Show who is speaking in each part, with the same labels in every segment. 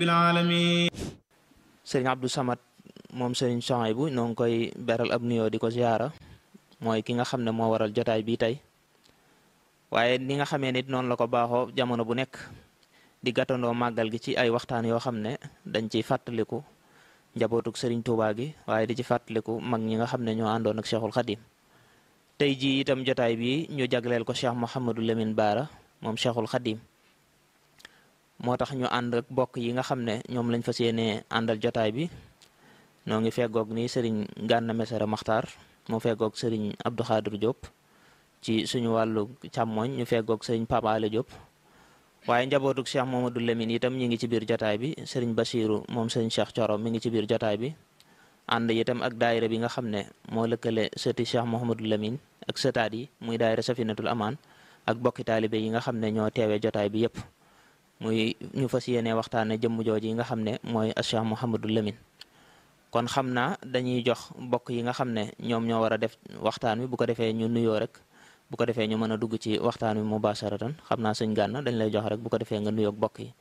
Speaker 1: rabbil alamin
Speaker 2: sëriñ Abdou Samad moom sëriñ Souhaïbou noo ngi koy beral ab nuyoo di ko ziyaara mooy ki nga xam ne moo waral jotaay bii tey waaye ni nga xamee nit noonu la ko baaxoo jamono bu nekk di gàttandoo màggal gi ci ay waxtaan yoo xam ne dañ ciy fàttaliku njabootug sëriñ Touba gi waaye di ci fàttaliku mag ñi nga xam ne ñoo àndoon ak Cheikhul Khadim tey jii itam jotaay bi ñu jagleel ko Cheikh Mouhamadou Lamine Baara moom Cheikhul Khadim moo tax ñu ànd ak bokk yi nga xam ne ñoom lañ fas yéenee àndal jotaay bi noo ngi feggoog ni sëriñ Gànna Mesere Maxtaar moo feggoog sëriñ Abdou Khadir Diop ci suñu wàllu càmmooñ ñu feggoog sëriñ Papa Ale Diop waaye njabootug Cheikh Mamadou Lamine itam ñi ngi ci biir jotaay bi sëriñ Basiru moom sëriñ Cheikh Coro mi ngi ci biir jotaay bi ànd itam ak daayira bi nga xam ne moo lëkkale sëti Cheikh Mouhamadou Lamine ak sëtaat yi muy daayira Safinatul Amaan ak bokki taalibe yi nga xam ne ñoo teewee jotaay bi yépp muy ñu fas yéene waxtaane jëmm jooju yi nga xam ne mooy Cheikh Mouhamadou Lamine kon xam naa dañuy jox bokk yi nga xam ne ñoom ñoo war a def waxtaan wi bu ko defee ñu nuyoo rek bu ko defee ñu mën a dugg ci waxtaan wi mubasharatan xam naa sëñ Gànna dañ lay jox rek bu ko defee nga nuyoog bokk yi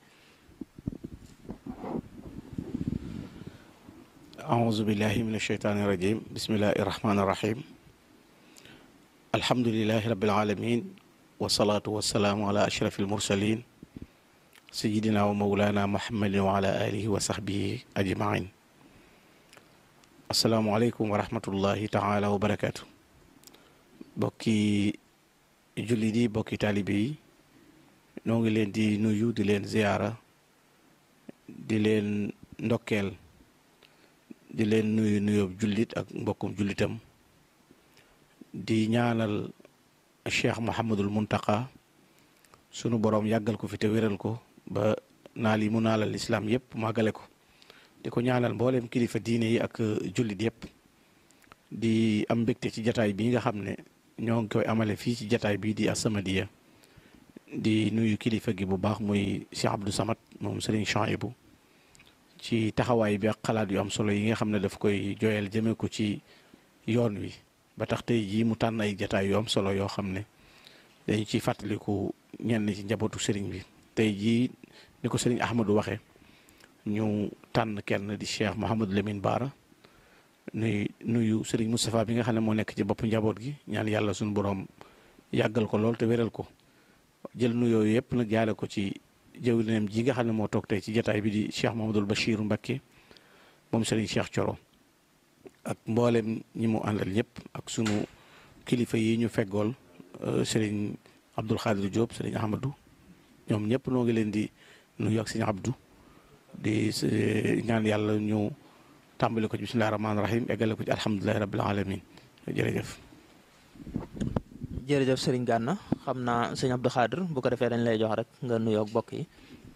Speaker 3: أعوذ بالله من الشيطان الرجيم بسم الله الرحمن الرحيم الحمد لله رب العالمين والصلاة والسلام على أشرف المرسلين سيدنا ومولانا محمد وعلى آله وصحبه أجمعين السلام عليكم ورحمة الله تعالى وبركاته bokki jullit yi bokki taalibe yi noo ngi leen di nuyu di leen ziyaara di leen ndokkeel di leen nuyu nuyoob jullit ak mbokkum jullitam di ñaanal cheikh Mouhamadul Muntaka sunu boroom yàggal ko fi te wéral ko ba naal yi mu naalal islaam yëpp màggale ko di ko ñaanal mboolem kilifa diine yi ak jullit yëpp di am mbégte ci jataay bi nga xam ne ñoo ngi koy amale fii ci jataay bii di As-Samadiyya di nuyu kilifa gi bu baax muy Cheikh Abdou Samad moom Serigne Souhaïbou ci taxawaay bi ak xalaat yu am solo yi nga xam ne daf koy jooyal jëmee ko ci yoon wi ba tax tey jii mu tànn ay jataay yu am solo yoo xam ne dañu ciy fàttaliku ñenn ci njabootu sëriñ bi tey jii ni ko sëriñ Ahmadou waxee ñu tànn kenn di Cheikh Mouhamadou Lamine Baara nuy nuyu sëriñ Moustapha bi nga xam ne moo nekk ci bopp njaboot gi ñaan yàlla suñu borom yàggal ko lool te wéral ko jël nuyoo yëpp nag jaale ko ci jëwriñam ji nga xam ne moo toog tey ci jataay bi di Cheikh Mahamadul Bachir Mbacké moom sëriñ Cheikh Coro ak mboolem ñi mu àndal ñëpp ak sunu kilifa yi ñu feggool sëriñ Abdul Xaadir Diop sëriñ Ahmadou ñoom ñëpp noo ngi leen di nuyu ak sëriñ Abdou di ñaan yàlla ñu tàmbali ko ci bismillahi rahmaani rahim eggale ko ci alhamdulilahi rabbil alamin jërëjëf
Speaker 2: jërëjëf sëriñ Gànna xam naa sëñ Abdou Khadir bu ko defee dañ lay jox rek nga nuyoog bokk yi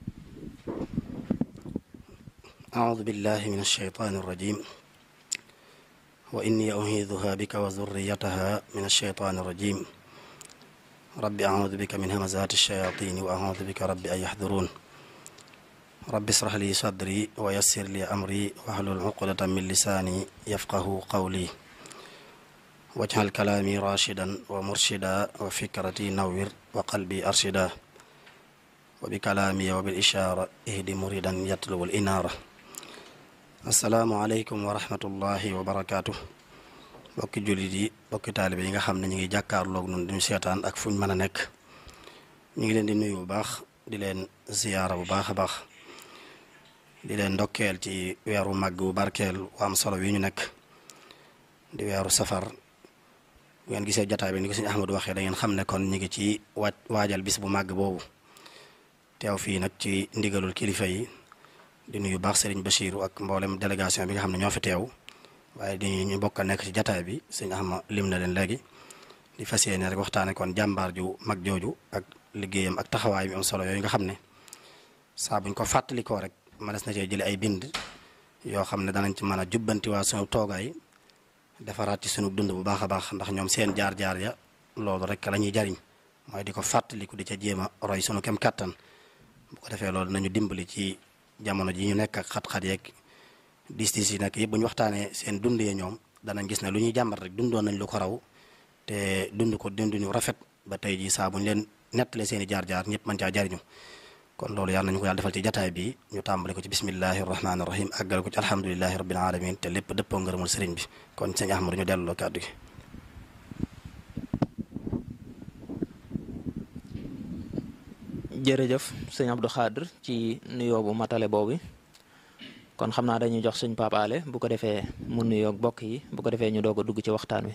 Speaker 4: أعوذ بالله من الشيطان الرجيم وإني أعيذها بك وذريتها من الشيطان الرجيم رب أعوذ بك من همزات الشياطين وأعوذ بك رب أن يحضرون رب اشرح لي صدري ويسر لي أمري واحلل عقدة من لساني يفقه قولي واجعل كلامي راشدا ومرشدا وفكرتي نور وقلبي أرشدا وبكلامي وبالإشارة اهد مريدا يطلب الإنارة السلام عليكم ورحمة الله وبركاته bokki jullit yi bokki taalibe yi nga xam ne ñu ngi jàkkaarloog noonu duñu seetaan ak fuñ mën a nekk ñu ngi leen di nuyu bu baax di leen ziyaara bu baax a baax di leen ndokkeel ci weeru màgg bu barkeel wu am solo wi ñu nekk di weeru safar bu ngeen gisee jataay bi ni ko sëñ Ahmadu waxee da ngeen xam ne kon ñu ngi ci waaj waajal bis bu màgg boobu teew fii nag ci ndigalul kilifa yi di nuyu baax Serigne Bachiru ak mboolem délégation bi nga xam ne ñoo fi teew waaye di ñu bokk a nekk ci jataay bi sëñ Ahma lim na leen léegi di fas yéene rek waxtaane kon jàmbaar ju mag jooju ak liggéeyam ak taxawaay bi am solo yooyu nga xam ne saa buñ ko fàttalikoo rek mënees na cee jële ay bind yoo xam ne danañ ci mën a jubbantiwaa sunu toogaay defaraat ci sunu dund bu baax a baax ndax ñoom seen jaar-jaar ya loolu rek la ñuy jariñ mooy di ko fàttaliku di ca jéem a roy sunu kem kattan bu ko defee loolu nañu dimbali ci jamono ji ñu nekk ak xat-xat yeeg dis dis yi nekk yëpp bu ñu waxtaanee seen dund yee ñoom danañ gis ne lu ñuy jàmbat rek dundoon nañ lu ko raw te dund ko dund ñu rafet ba tey jii saa bu ñu leen nettalee seen i jaar-jaar ñëpp mën caa jariñu kon loolu yàlla nañu ko yàlla defal ci jataay bi ñu tàmbale ko ci bismillahi rahmaani rahim àggale ko ci alhamdulilahi rabbil alamin te lépp dëppoo ngërëmul sëriñ bi kon sëñ Ahmadu ñu delloo kàddu gi
Speaker 2: jërëjëf sëñ Abdou Khadr ci nuyoo bu matale boobu kon xam naa dañuy jox sëñ Pape Alé bu ko defee mu nuyoo bokk yi bu ko defee ñu doog a dugg ci waxtaan wi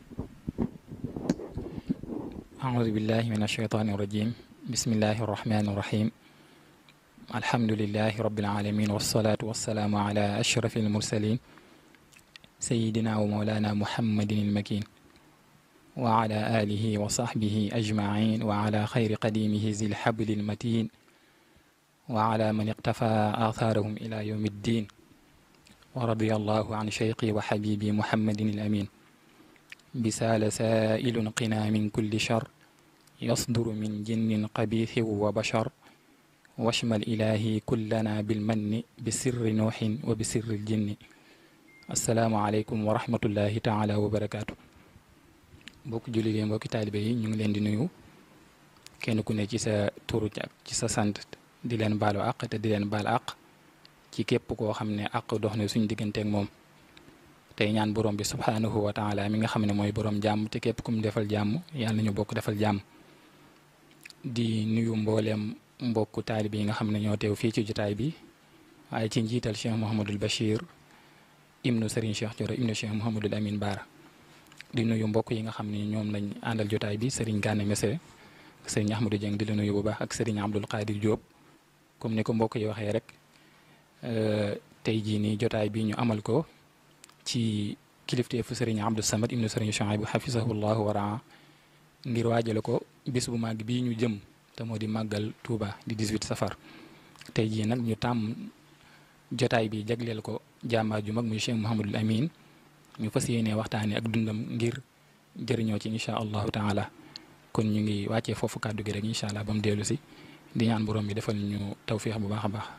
Speaker 1: أعوذ بالله من الشيطان الرجيم بسم الله الرحمن الرحيم الحمد لله رب العالمين والصلاة والسلام على أشرف المرسلين سيدنا ومولانا محمد المكين وعلى آله وصحبه أجمعين وعلى خير قديمه ذي الحبل المتين وعلى من اقتفى آثارهم إلى يوم الدين ورضي الله عن شيقي وحبيبي محمد الأمين بسال سائل قنا من كل شر يصدر من جن قبيح وبشر واشمل إلهي كلنا بالمن بسر نوح وبسر الجن السلام عليكم ورحمة الله تعالى وبركاته mbokk julli yi mbokki taalibe yi ñu ngi leen di nuyu kenn ku ne ci sa turu ak ci sa sant di leen baalu àq te di leen baal àq ci képp koo xam ne àq dox na suñu digganteeg moom tey ñaan borom bi subhaanahu wa taala mi nga xam ne mooy borom jàmm te képp ku mu defal jàmm yàlla nañu bokk defal jàmm di nuyu mbooleem mbokku taalibe yi nga xam ne ñoo teew fii ci jotaay bi waaye ci njiital Cheikh Mouhamadul Bachir ibnu Serigne Cheikh Thioro ibnu Cheikh Mouhamadul Amin Baara di nuyu mbokk yi nga xam ne ñoom lañ àndal jotaay bi Serigne Gane Messere Serigne Ahmadou Dieng di la nuyu bu baax ak Serigne Abdoul Qadir Diop comme ni ko mbokk yi waxee rek tey jii nii jotaay bi ñu amal ko ci kilifteefu Serigne Abdou Samad ibnu Serigne Chouaïbou xafisahullahu wa raa ngir waajale ko bis bu màgg bii ñu jëm te moo di màggal Touba di 18 safar tey jii nag ñu tàmm jotaay bi jagleel ko jàmbaar ju mag muy Cheikh Mouhamadul Amin ñu fas yéenee waxtaanee ak dundam ngir jëriñoo ci incha allahu taala kon ñu ngi wàccee foofu kàddu gi rek incha allah ba mu dellu si di ñaan borom bi defal ñu tawfiix bu baax a baax.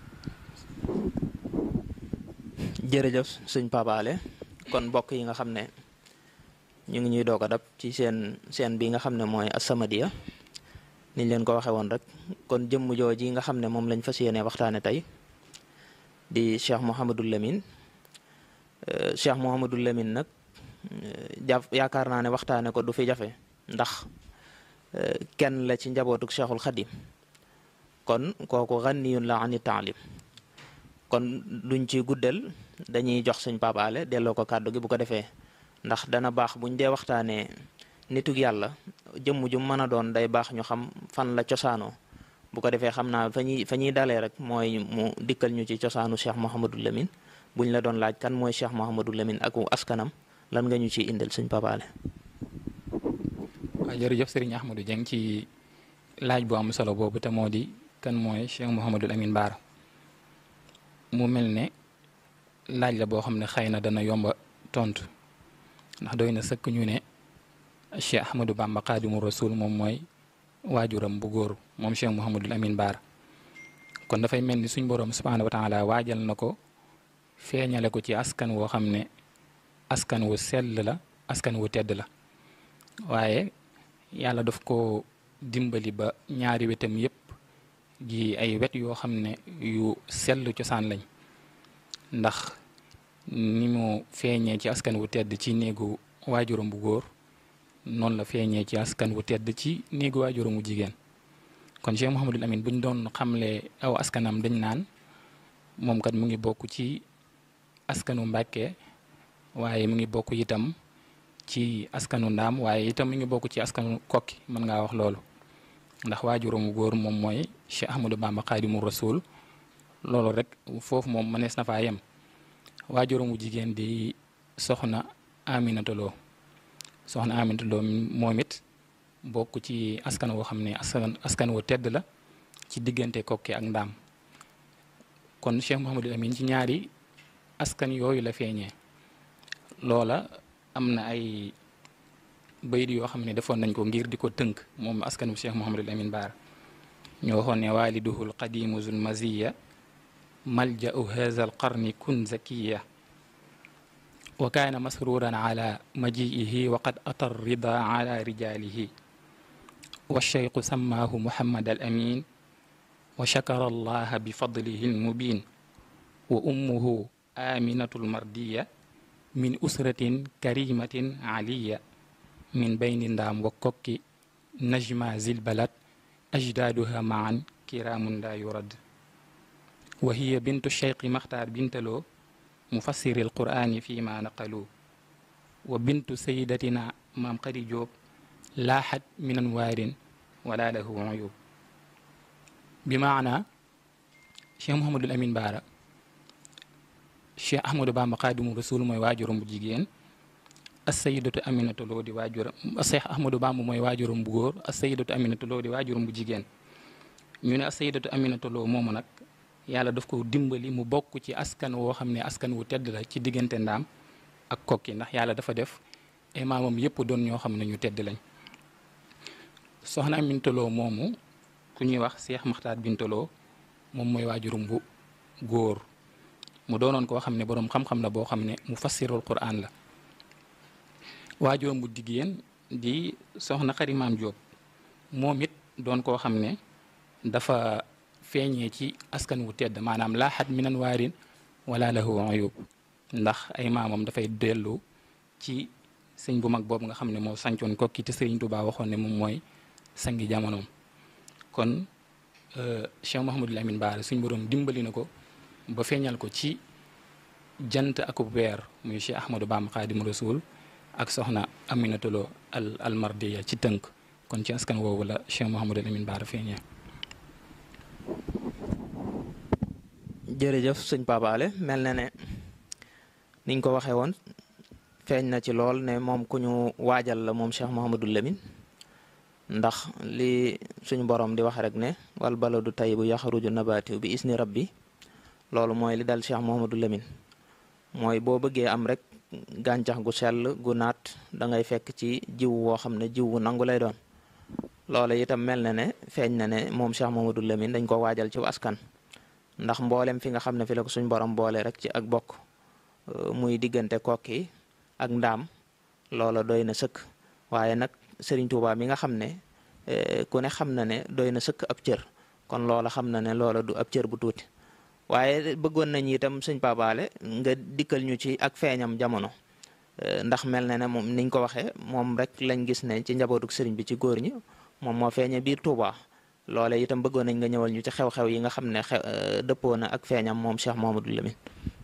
Speaker 2: jërëjëf sëñ Pape Alé kon mbokk yi nga xam ne ñu ngi ñuy doog a dab ci seen seen bi nga xam ne mooy As-Samadiyya niñ leen ko waxee woon rek kon jëmm jooji nga xam ne moom lañ fas yéenee waxtaane tey di Cheikh Mouhamadul Lamine Cheikh Mouhamadul Lamine nag jàpp yaakaar naa ne waxtaane ko du fi jafe ndax kenn la ci njabootuk Cheikhul Khadim kon kooku ghaniyun la ani taalim kon duñ ci guddal dañuy jox sëñ Pape Alé delloo ko kàddu gi bu ko defee ndax dana baax buñ dee waxtaanee nitug yàlla jëmm ju mën a doon day baax ñu xam fan la cosaanoo bu ko defee xam naa fa ñuy fa ñuy dalee rek mooy mu dikkal ñu ci cosaanu Cheikh Mouhamadul Lamine buñ la doon laaj kan mooy Cheikh Mouhamadul Lamine ak askanam lan nga ñu ciy indil sëñ Pape Alé
Speaker 1: waaw jërëjëf Serigne Ahmadou Dieng ci laaj bu am solo boobu te moo di kan mooy Cheikh Mouhamadul Amin Baara mu mel ne laaj la boo xam ne xëy na dana yomba tontu ndax doy na sëkk ñu ne Cheikh Ahmadou Bamba Xaadimu Rasul moom mooy waajuram bu góor moom Cheikh Mouhamadul Amin Baara kon dafay mel ni suñ boroom subhaanahu wa taala waajal na ko feeñale ko ci askan woo xam ne askan wu sell la askan wu tedd la waaye yàlla daf ko dimbali ba ñaari wetam yépp gi ay wet yoo xam ne yu sell cosaan lañ ndax ni mu feeñee ci askan wu tedd ci néegu waajuram bu góor noonu la feeñee ci askan wu tedd ci néegu waajuram wu jigéen kon Cheikh Mouhamadul Amin bu ñu doon xamle aw askanam dañ naan moom kat mu ngi bokk ci askanu Mbàkke waaye mu ngi bokk itam ci askanu ndaam waaye itam mu ngi bokk ci askanu kokki mën ngaa wax loolu ndax waajuram wu góor moom mooy Cheikh Ahmadou Bamba Xaadimu Rasul loolu rek foofu moom mënees na faa yem waajuram wu jigéen di soxna Aminata Lo soxna Aminata Lo moom it bokk ci askan woo xam ne askan askan wu tedd la ci diggante kokki ak ndaam kon Cheikh Mouhamadul Amin ci ñaari askan yooyu la feeñee loola am na ay bayit yoo xam ne defoon nañ ko ngir di ko tënk moom askanu Cheikh Mouhamadul Amin Baara ñu waxoon ne waaliduhu alqadimu zul maziya malja'u haza alqarni kun zakiya wa kaana masruran ala maji'ihi wa qad ata rida ala rijalihi والشيخ سماه محمد الأمين wa shakara allaha bi fadlihi lmubin wa ummuhu aminatu lmardiya min usratin karimatin aliya min bayni ndaam wa kokki najma zilbalat ajdaaduha maan kiraamun la yurad wa hiya bintu cheikhi maxtaar bintaloo mufassiri alqur'ani fi ma naqalu wa bintu sayidatina maam xari joob laaxat min anwaarin wala lahu uyub bi maana cheikh mohamadul amin baara cheikh ahmadou bamba xaadimu rasul mooy waajuram bu jigéen assayidatu aminatu loo di waajuram cheikh ahmadou bamba mooy waajuram bu góor assayidatu aminatu loo di waajuram bu jigéen ñu ne assayidatu aminatu loo moomu nag yàlla daf ko dimbali mu bokk ci askan woo xam ne askan wu tedd la ci diggante ndaam ak kokki ndax yàlla dafa def ay maamam yëpp doon ñoo xam ne ñu tedd lañ soxna aminatu loo moomu ku ñuy wax cheikh maxtaar bintaloo moom mooy waajuram bu góor mu doonoon koo xam ne boroom xam-xam la boo xam ne mu fassirul quran la waajuram bu jigéen di soxna xarimaam Jóob moom it doon koo xam ne dafa feeñee ci askan wu tedd maanaam laaxat minan waarin wala lahu uyub ndax ay maamam dafay dellu ci sëñ bu mag boobu nga xam ne moo sancoon kokki te sëriñ Tuubaa waxoon ne moom mooy sangi jamonoom kon Cheikh Mouhamadul Amin Baara suñ boroom dimbali na ko ba feeñal ko ci jant akub weer muy Cheikh Ahmadou Bamba Xaadimu Rasuul ak soxna Aminata Lo al almardiya ci tënk kon ci askan woowu la Cheikh Mouhamadul Amin Baara feeñee.
Speaker 2: jërëjëf sëñ Papaale mel na ne niñ ko waxee woon feeñ na ci lool ne moom ku ñu waajal la moom Cheikh Mouhamadul Amin ndax li suñu borom di wax rek ne wal baladu tayyibu yaxruju nabaatihu bi isni rabbi loolu mooy li dal Cheikh Mouhamadou Lamine mooy boo bëggee am rek gàncax gu sell gu naat da ngay fekk ci jiw woo xam ne jiw wu nangu lay doon loolu itam mel na ne feeñ na ne moom Cheikh Mouhamadou Lamine dañ ko waajal ci askan ndax mboolem fi nga xam ne fi la ko suñ borom boole rek ci ak bokk muy diggante kokki ak ndaam loola doy na sëkk waaye nag Sëriñ Tuubaa mi nga xam ne ku ne xam na ne doy na sëkk ab cër kon loola xam na ne loola du ab cër bu tuuti waaye bëggoon nañ itam sëñ Papaale nga dikkal ñu ci ak feeñam jamono ndax mel na ne moom niñ ko waxee moom rek lañ gis ne ci njabootuk sëriñ bi ci góor ñi moom moo feeñe biir Touba loole itam bëggoon nañ nga ñëwal ñu ci xew-xew yi nga xam ne xew dëppoo na ak feeñam moom Cheikh Mouhamadou Lamine.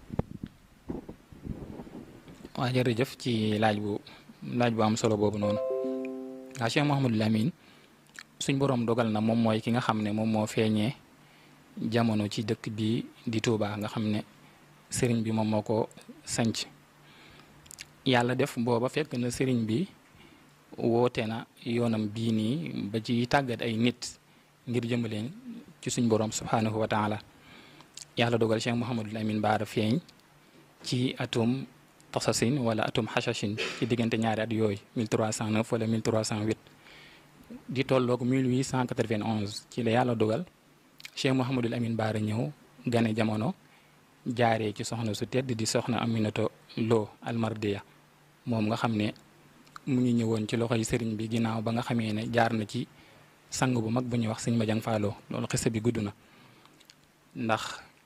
Speaker 1: waa jërëjëf ci laaj bu laaj bu am solo boobu noonu waa Cheikh Mouhamadou Lamine suñ boroom dogal na moom mooy ki nga xam ne moom moo feeñee. jamono ci dëkk bi di Touba nga xam ne sëriñ bi moom moo ko sanc yàlla def booba fekk na sëriñ bi woote na yoonam bii nii ba ci tàggat ay nit ngir jëmbaleen ci suñ borom subhanahu wa taala yàlla dogal Cheikh Mouhamadul Amin Baara feeñ ci atum tasasin wala atum xasashin ci diggante ñaari at yooyu 1309 wala 1308 di tolloog 1891 ci la yàlla dogal cheikh Mouhamadul Amin Baara ñëw gane jamono jaaree ci soxna su tedd di soxna Aminato Lo almardiya moom nga xam ne mu ngi ñëwoon ci loxoy sëriñ bi ginnaaw ba nga xamee ne jaar na ci sang bu mag bu ñuy wax sëñ Madiang Fallo loolu xisa bi gudd na ndax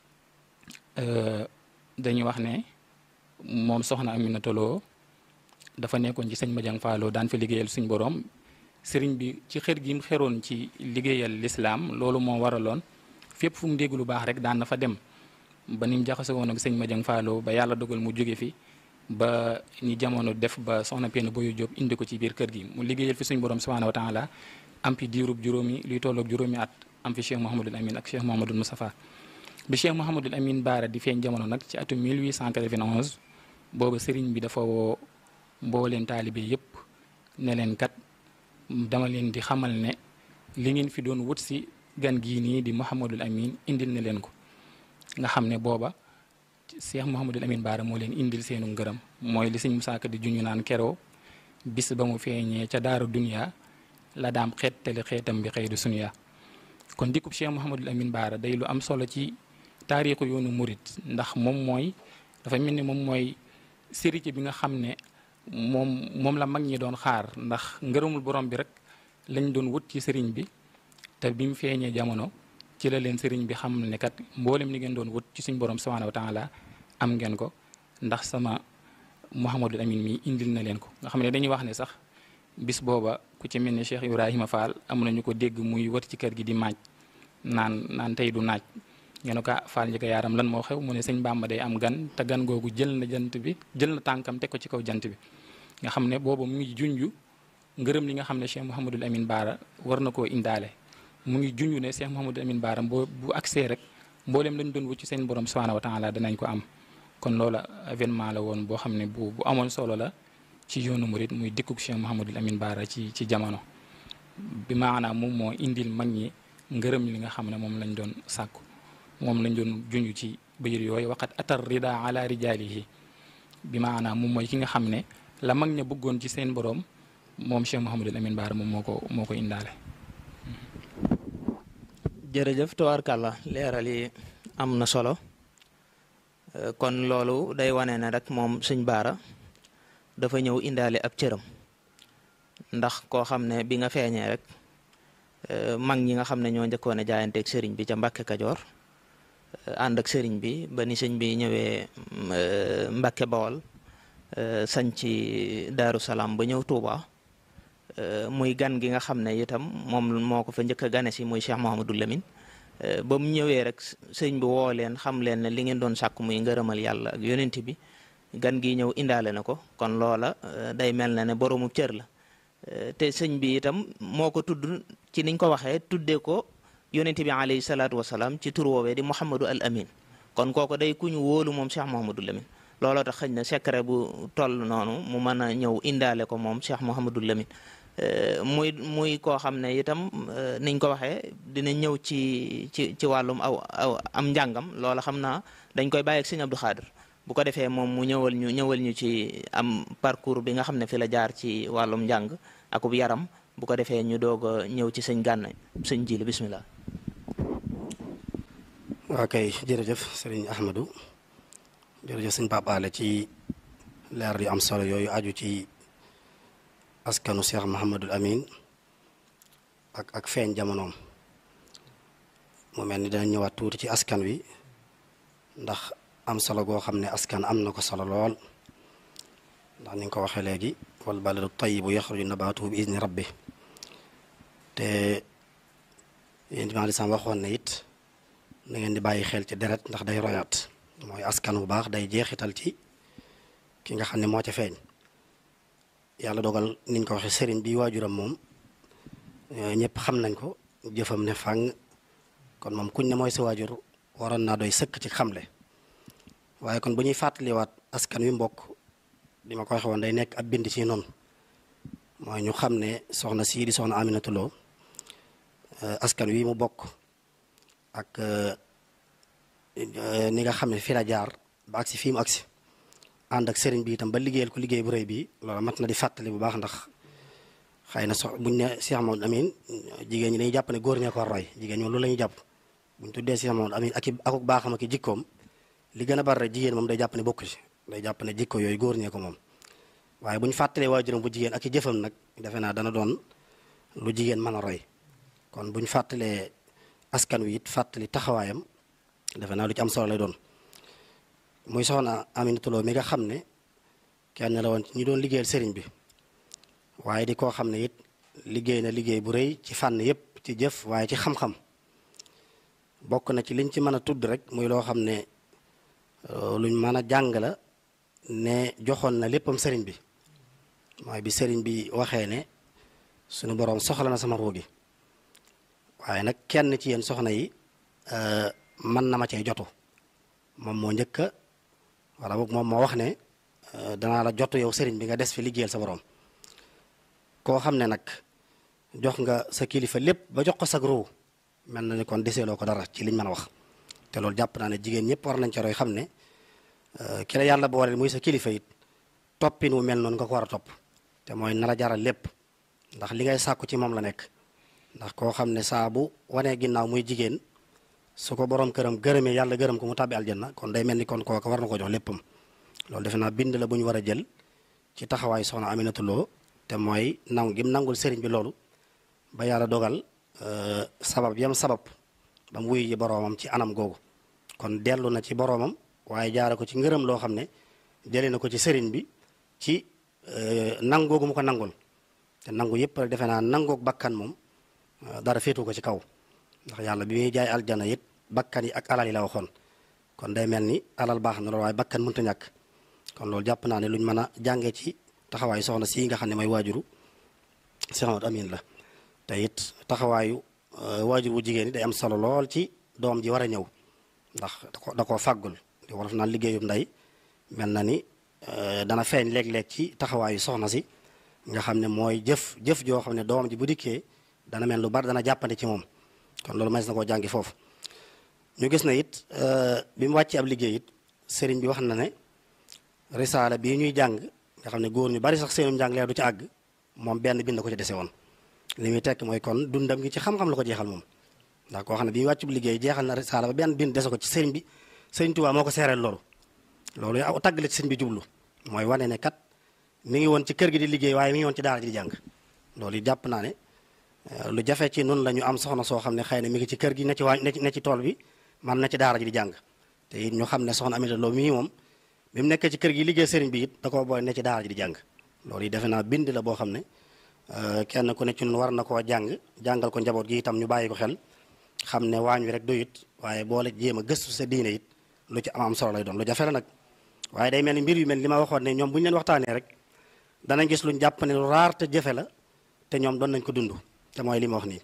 Speaker 1: dañuy wax ne moom soxna Aminato Lo dafa nekkoon ci sëñ Madiang Fallo daan fi liggéeyal suñ borom sëriñ bi ci xër gi mu xeroon ci liggéeyal lislaam loolu moo waraloon fépp fu mu dégg lu baax rek daan na fa dem ba ni mu jaxase woon ak sëñ Madiang Fallo ba yàlla dogal mu jóge fi ba ni jamono def ba soxna Penda Boyo Diop indi ko ci biir kër gi mu liggéeyal fi suñ borom subhanahu wa taala am fi diirub juróomi luy tolloog juróomi at am fi Cheikh Mouhamadul Amin ak Cheikh Mouhamadul Moustapha bi Cheikh Mouhamadul Amin Baara di feeñ jamono nag ci atum 1891 booba sëriñ bi dafa woo mbooleem taalibe yépp ne leen kat dama leen di xamal ne li ngeen fi doon wut si gan gii nii di Mouhamadul Amin indil na leen ko nga xam ne booba Cheikh Mouhamadul Amin Baara moo leen indil seenu ngërëm mooy li sëñ Musaa Ka di juñu naan keroo bis ba mu feeñee ca daaru dunya la daam xeetali xeetam bi xëy du sunya kon dikkub Cheikh Mouhamadul Amin Baara day lu am solo ci taarixu yoonu murit ndax moom mooy dafa mel ni moom mooy sérité bi nga xam ne moom moom la mag ñi doon xaar ndax ngërëmul borom bi rek lañ doon wut ci sëriñ bi te bi mu feeñee jamono ci la leen sëriñ bi xam ne kat mboolem li ngeen doon wut ci suñ borom subhanahu wa taala am ngeen ko ndax sama Mouhamadul Amin mi indil na leen ko nga xam ne dañuy wax ne sax bis booba ku ci mel ni Cheikh Ibrahima Fall am nañu ko dégg muy wat ci kër gi di maaj naan naan tey du naaj ngeen ko Fall njëkk yaaram lan moo xew mu ne sëñ Bàmba day am gan te gan googu jël na jant bi jël na tànkam teg ko ci kaw jant bi nga xam ne booba mu ngi junju ngërëm li nga xam ne Cheikh Mouhamadul Amin Baara war na koo indaale mu ngi junju ne Cheikh Mouhamadul Amin Baara boo bu accès rek mboolem lañ doon wut ci seen borom subhanahu wa taala danañ ko am kon loola événement la woon boo xam ne bu bu amoon solo la ci yoonu murit muy dikkug Cheikh Mouhamadul Amin Baara ci ci jamono bi maanaam moom moo indil mag ñi ngërëm li nga xam ne moom lañ doon sàkku moom lañ doon junj ci bayir yooyu waqat atar rida ala rijaalihi bi maanaam moom mooy ki nga xam ne la mag ña bëggoon ci seen borom moom Cheikh Mouhamadul Amin Baara moom moo ko moo ko indaale.
Speaker 2: jërëjëf tabaarkàlla leeral yi am na solo kon loolu day wane ne rek moom sëñ Baara dafa ñëw indaale ab cëram ndax koo xam ne bi nga feeñee rek mag ñi nga xam ne ñoo njëkkoon a jaayanteeg sëriñ bi ca Mbàkke Kajoor ànd ak sëriñ bi ba ni sëñ bi ñëwee Mbàkke Bawol sañ ci Daaru Salaam ba ñëw Touba muy gan gi nga xam ne itam moom moo ko fa njëkk a gane si muy Cheikh Mouhamadou Lamine ba mu ñëwee rek sëñ bi woo leen xam leen ne li ngeen doon sàkk muy ngërëmal yàlla ak yonent bi gan gi ñëw indaale na ko kon loola day mel na ne boroomu cër la te sëñ bi itam moo ko tudd ci niñ ko waxee tuddee ko yonent bi alayhi salaatu wasalaam ci tur woowee di Mouhamadou al Amin kon kooku day ku ñu wóolu moom Cheikh Mouhamadou Lamine looloo tax xëy na secret bu toll noonu mu mën a ñëw indaale ko moom Cheikh Mouhamadou Lamine muy muy koo xam ne itam niñ ko waxee dina ñëw ci ci ci wàllum aw aw am njàngam loola xam naa dañ koy bàyyi ak sëñ Abdou Khadir bu ko defee moom mu ñëwal ñu ñëwal ñu ci am parcours bi nga xam ne fi la jaar ci wàllum njàng akub yaram bu ko defee ñu doog a ñëw ci sëñ gànna sëñ jili bismillah
Speaker 4: waa kay jërëjëf sëriñ Ahmadou jërëjëf sëñ Pape Alé ci leer yu am solo yooyu aju ci askanu Cheikh Mouhamadul Amin ak ak feeñ jamonoom mu mel ni dana ñëwaat tuuti ci askan wi ndax am solo goo xam ne askan am na ko solo lool ndax ni nga ko waxee léegi wal baladu tayyibu yaxruju nabaatuhu bi izni rabbi te yéen di maa sam waxoon ne it na ngeen di bàyyi xel ci deret ndax day royaat mooy askan bu baax day jeexital ci ki nga xam ne moo ca feeñ yàlla dogal niñ ko waxee sëriñ bi waajuram moom ñëpp xam nañ ko jëfam ne fàng kon moom kuñ ne mooy sa waajur waroon naa doy sëkk ci xamle waaye kon bu ñuy fàttaliwaat askan wi mbokk li ma ko waxee woon day nekk ab bind ci noonu mooy ñu xam ne soxna sii di soxna Aminata Lo askan wi mu bokk ak ni nga xam ne fi la jaar ba agsi fii mu agsi ànd ak sëriñ bi itam ba liggéeyal ko liggéey bu rëy bi loolu mat na di fàttali bu baax ndax xëy na sox buñ ne Cheikh Mamadou Amin jigéen ñi dañuy jàpp ne góor ñee ko roy jigéen ñi loolu la ñuy jàpp buñ tuddee Cheikh Mamadou Amin ak i akuk baaxam ak i jikkoom li gën a bari rek jigéen moom day jàpp ne bokku ci day jàpp ne jikko yooyu góor ñee ko moom waaye bu ñu fàttalee waajuram bu jigéen ak i jëfam nag defe naa dana doon lu jigéen mën a roy kon bu ñu fàttalee askan wi it fàttali taxawaayam defe naa lu ci am solo lay doon muy soxna Aminata Lo mi nga xam ne kenn la woon ñi doon liggéeyal sëriñ bi waaye di koo xam ne it liggéey na liggéey bu rëy ci fànn yépp ci jëf waaye ci xam-xam bokk na ci liñ ci mën a tudd rek muy loo xam ne luñ mën a jàng la ne joxoon na léppam sëriñ bi mooy bi sëriñ bi waxee ne suñu boroom soxla na sama ruugi waaye nag kenn ci yéen soxna yi mën na ma cee jotu moom moo njëkk a wala boog moom moo wax ne danaa la jotu yow sëriñ bi nga des fi liggéeyal sa boroom koo xam ne nag jox nga sa kilifa lépp ba jox ko sag ruu mel na ni kon deseeloo ko dara ci liñ mën a wax te loolu jàpp naa ne jigéen ñëpp war nañ ca roy xam ne ki la yàlla boole muy sa kilifa it toppin wu mel noonu nga ko war a topp te mooy nar a jaral lépp ndax li ngay sàkku ci moom la nekk ndax koo xam ne saa bu wanee ginnaaw muy jigéen su ko borom këram gërëmee yàlla gërëm ko mu tàbbi aljanna kon day mel ni kon kooka war na ko jox léppam loolu defe naa bind la bu ñu war a jël ci taxawaay soxna Aminata Lo te mooy nangu gim nangul sëriñ bi loolu ba yàlla dogal sabab yam sabab ba mu wuyu ji boroomam ci anam googu kon dellu na ci boroomam waaye jaare ko ci ngërëm loo xam ne jëlee na ko ci sëriñ bi ci nangu googu mu ko nangul te nangu yëpp rek defe naa nangoog bakkan moom dara féetu ko ci kaw ndax yàlla bi muy jaay aljana it bakkan yi ak alal yi la waxoon kon day mel ni alal baax na loolu waaye bakkan mënta ñàkk kon loolu jàpp naa ne luñ mën a jàngee ci taxawaayu soxna si nga xam ne mooy waajuru Cheikh Ahmadou Amine la te it taxawaayu waajur wu jigéen ñi day am solo lool ci doom ji war a ñëw ndax da ko da koo fàggul di wolof naan liggéeyum ndey mel na ni dana feeñ léeg-léeg ci taxawaayu soxna si nga xam ne mooy jëf jëf joo xam ne doom ji bu dikkee dana mel lu bari dana jàppandi ci moom kon loolu mas na koo jàngi foofu ñu gis na it bi mu wàccee ab liggéey it sëriñ bi wax na ne risaala bii ñuy jàng nga xam ne góor ñu bari sax seenum njàng leer du ci àgg moom benn bind ko ci dese woon li muy tekk mooy kon dundam gi ci xam-xam la ko jeexal moom ndax koo xam ne bi mu wàccub liggéey jeexal na risaala ba benn bind dese ko ci sëriñ bi sëriñ Tuubaa moo ko seereel loolu loolu aw tagg la ci sëriñ bi jublu mooy wane ne kat mi ngi woon ci kër gi di liggéey waaye mi ngi woon ci daara ji di jàng loolu yi jàpp naa ne lu jafe ci nun la ñu am soxna soo xam ne xëy na mi ngi ci kër gi ne ci waa ne ci tool bi man na ci daara ji di jàng te it ñu xam ne soxna Aminata Lo mii moom bi mu nekkee ci kër gi liggéey sëriñ bi it da koo booy ne ci daara ji di jàng loolu yi defe naa bind la boo xam ne kenn ku ne ci nun war na koo jàng jàngal ko njaboot gi itam ñu bàyyi ko xel xam ne waañ wi rek doyut waaye boole jéem a gëstu sa diine it lu ci am am solo lay doon lu jafe la nag waaye day mel ni mbir yu mel li ma waxoon ne ñoom bu ñu leen waxtaanee rek danañ gis luñ jàpp ne lu raar te jafe la te ñoom doon nañ ko dund te mooy li ma wax nii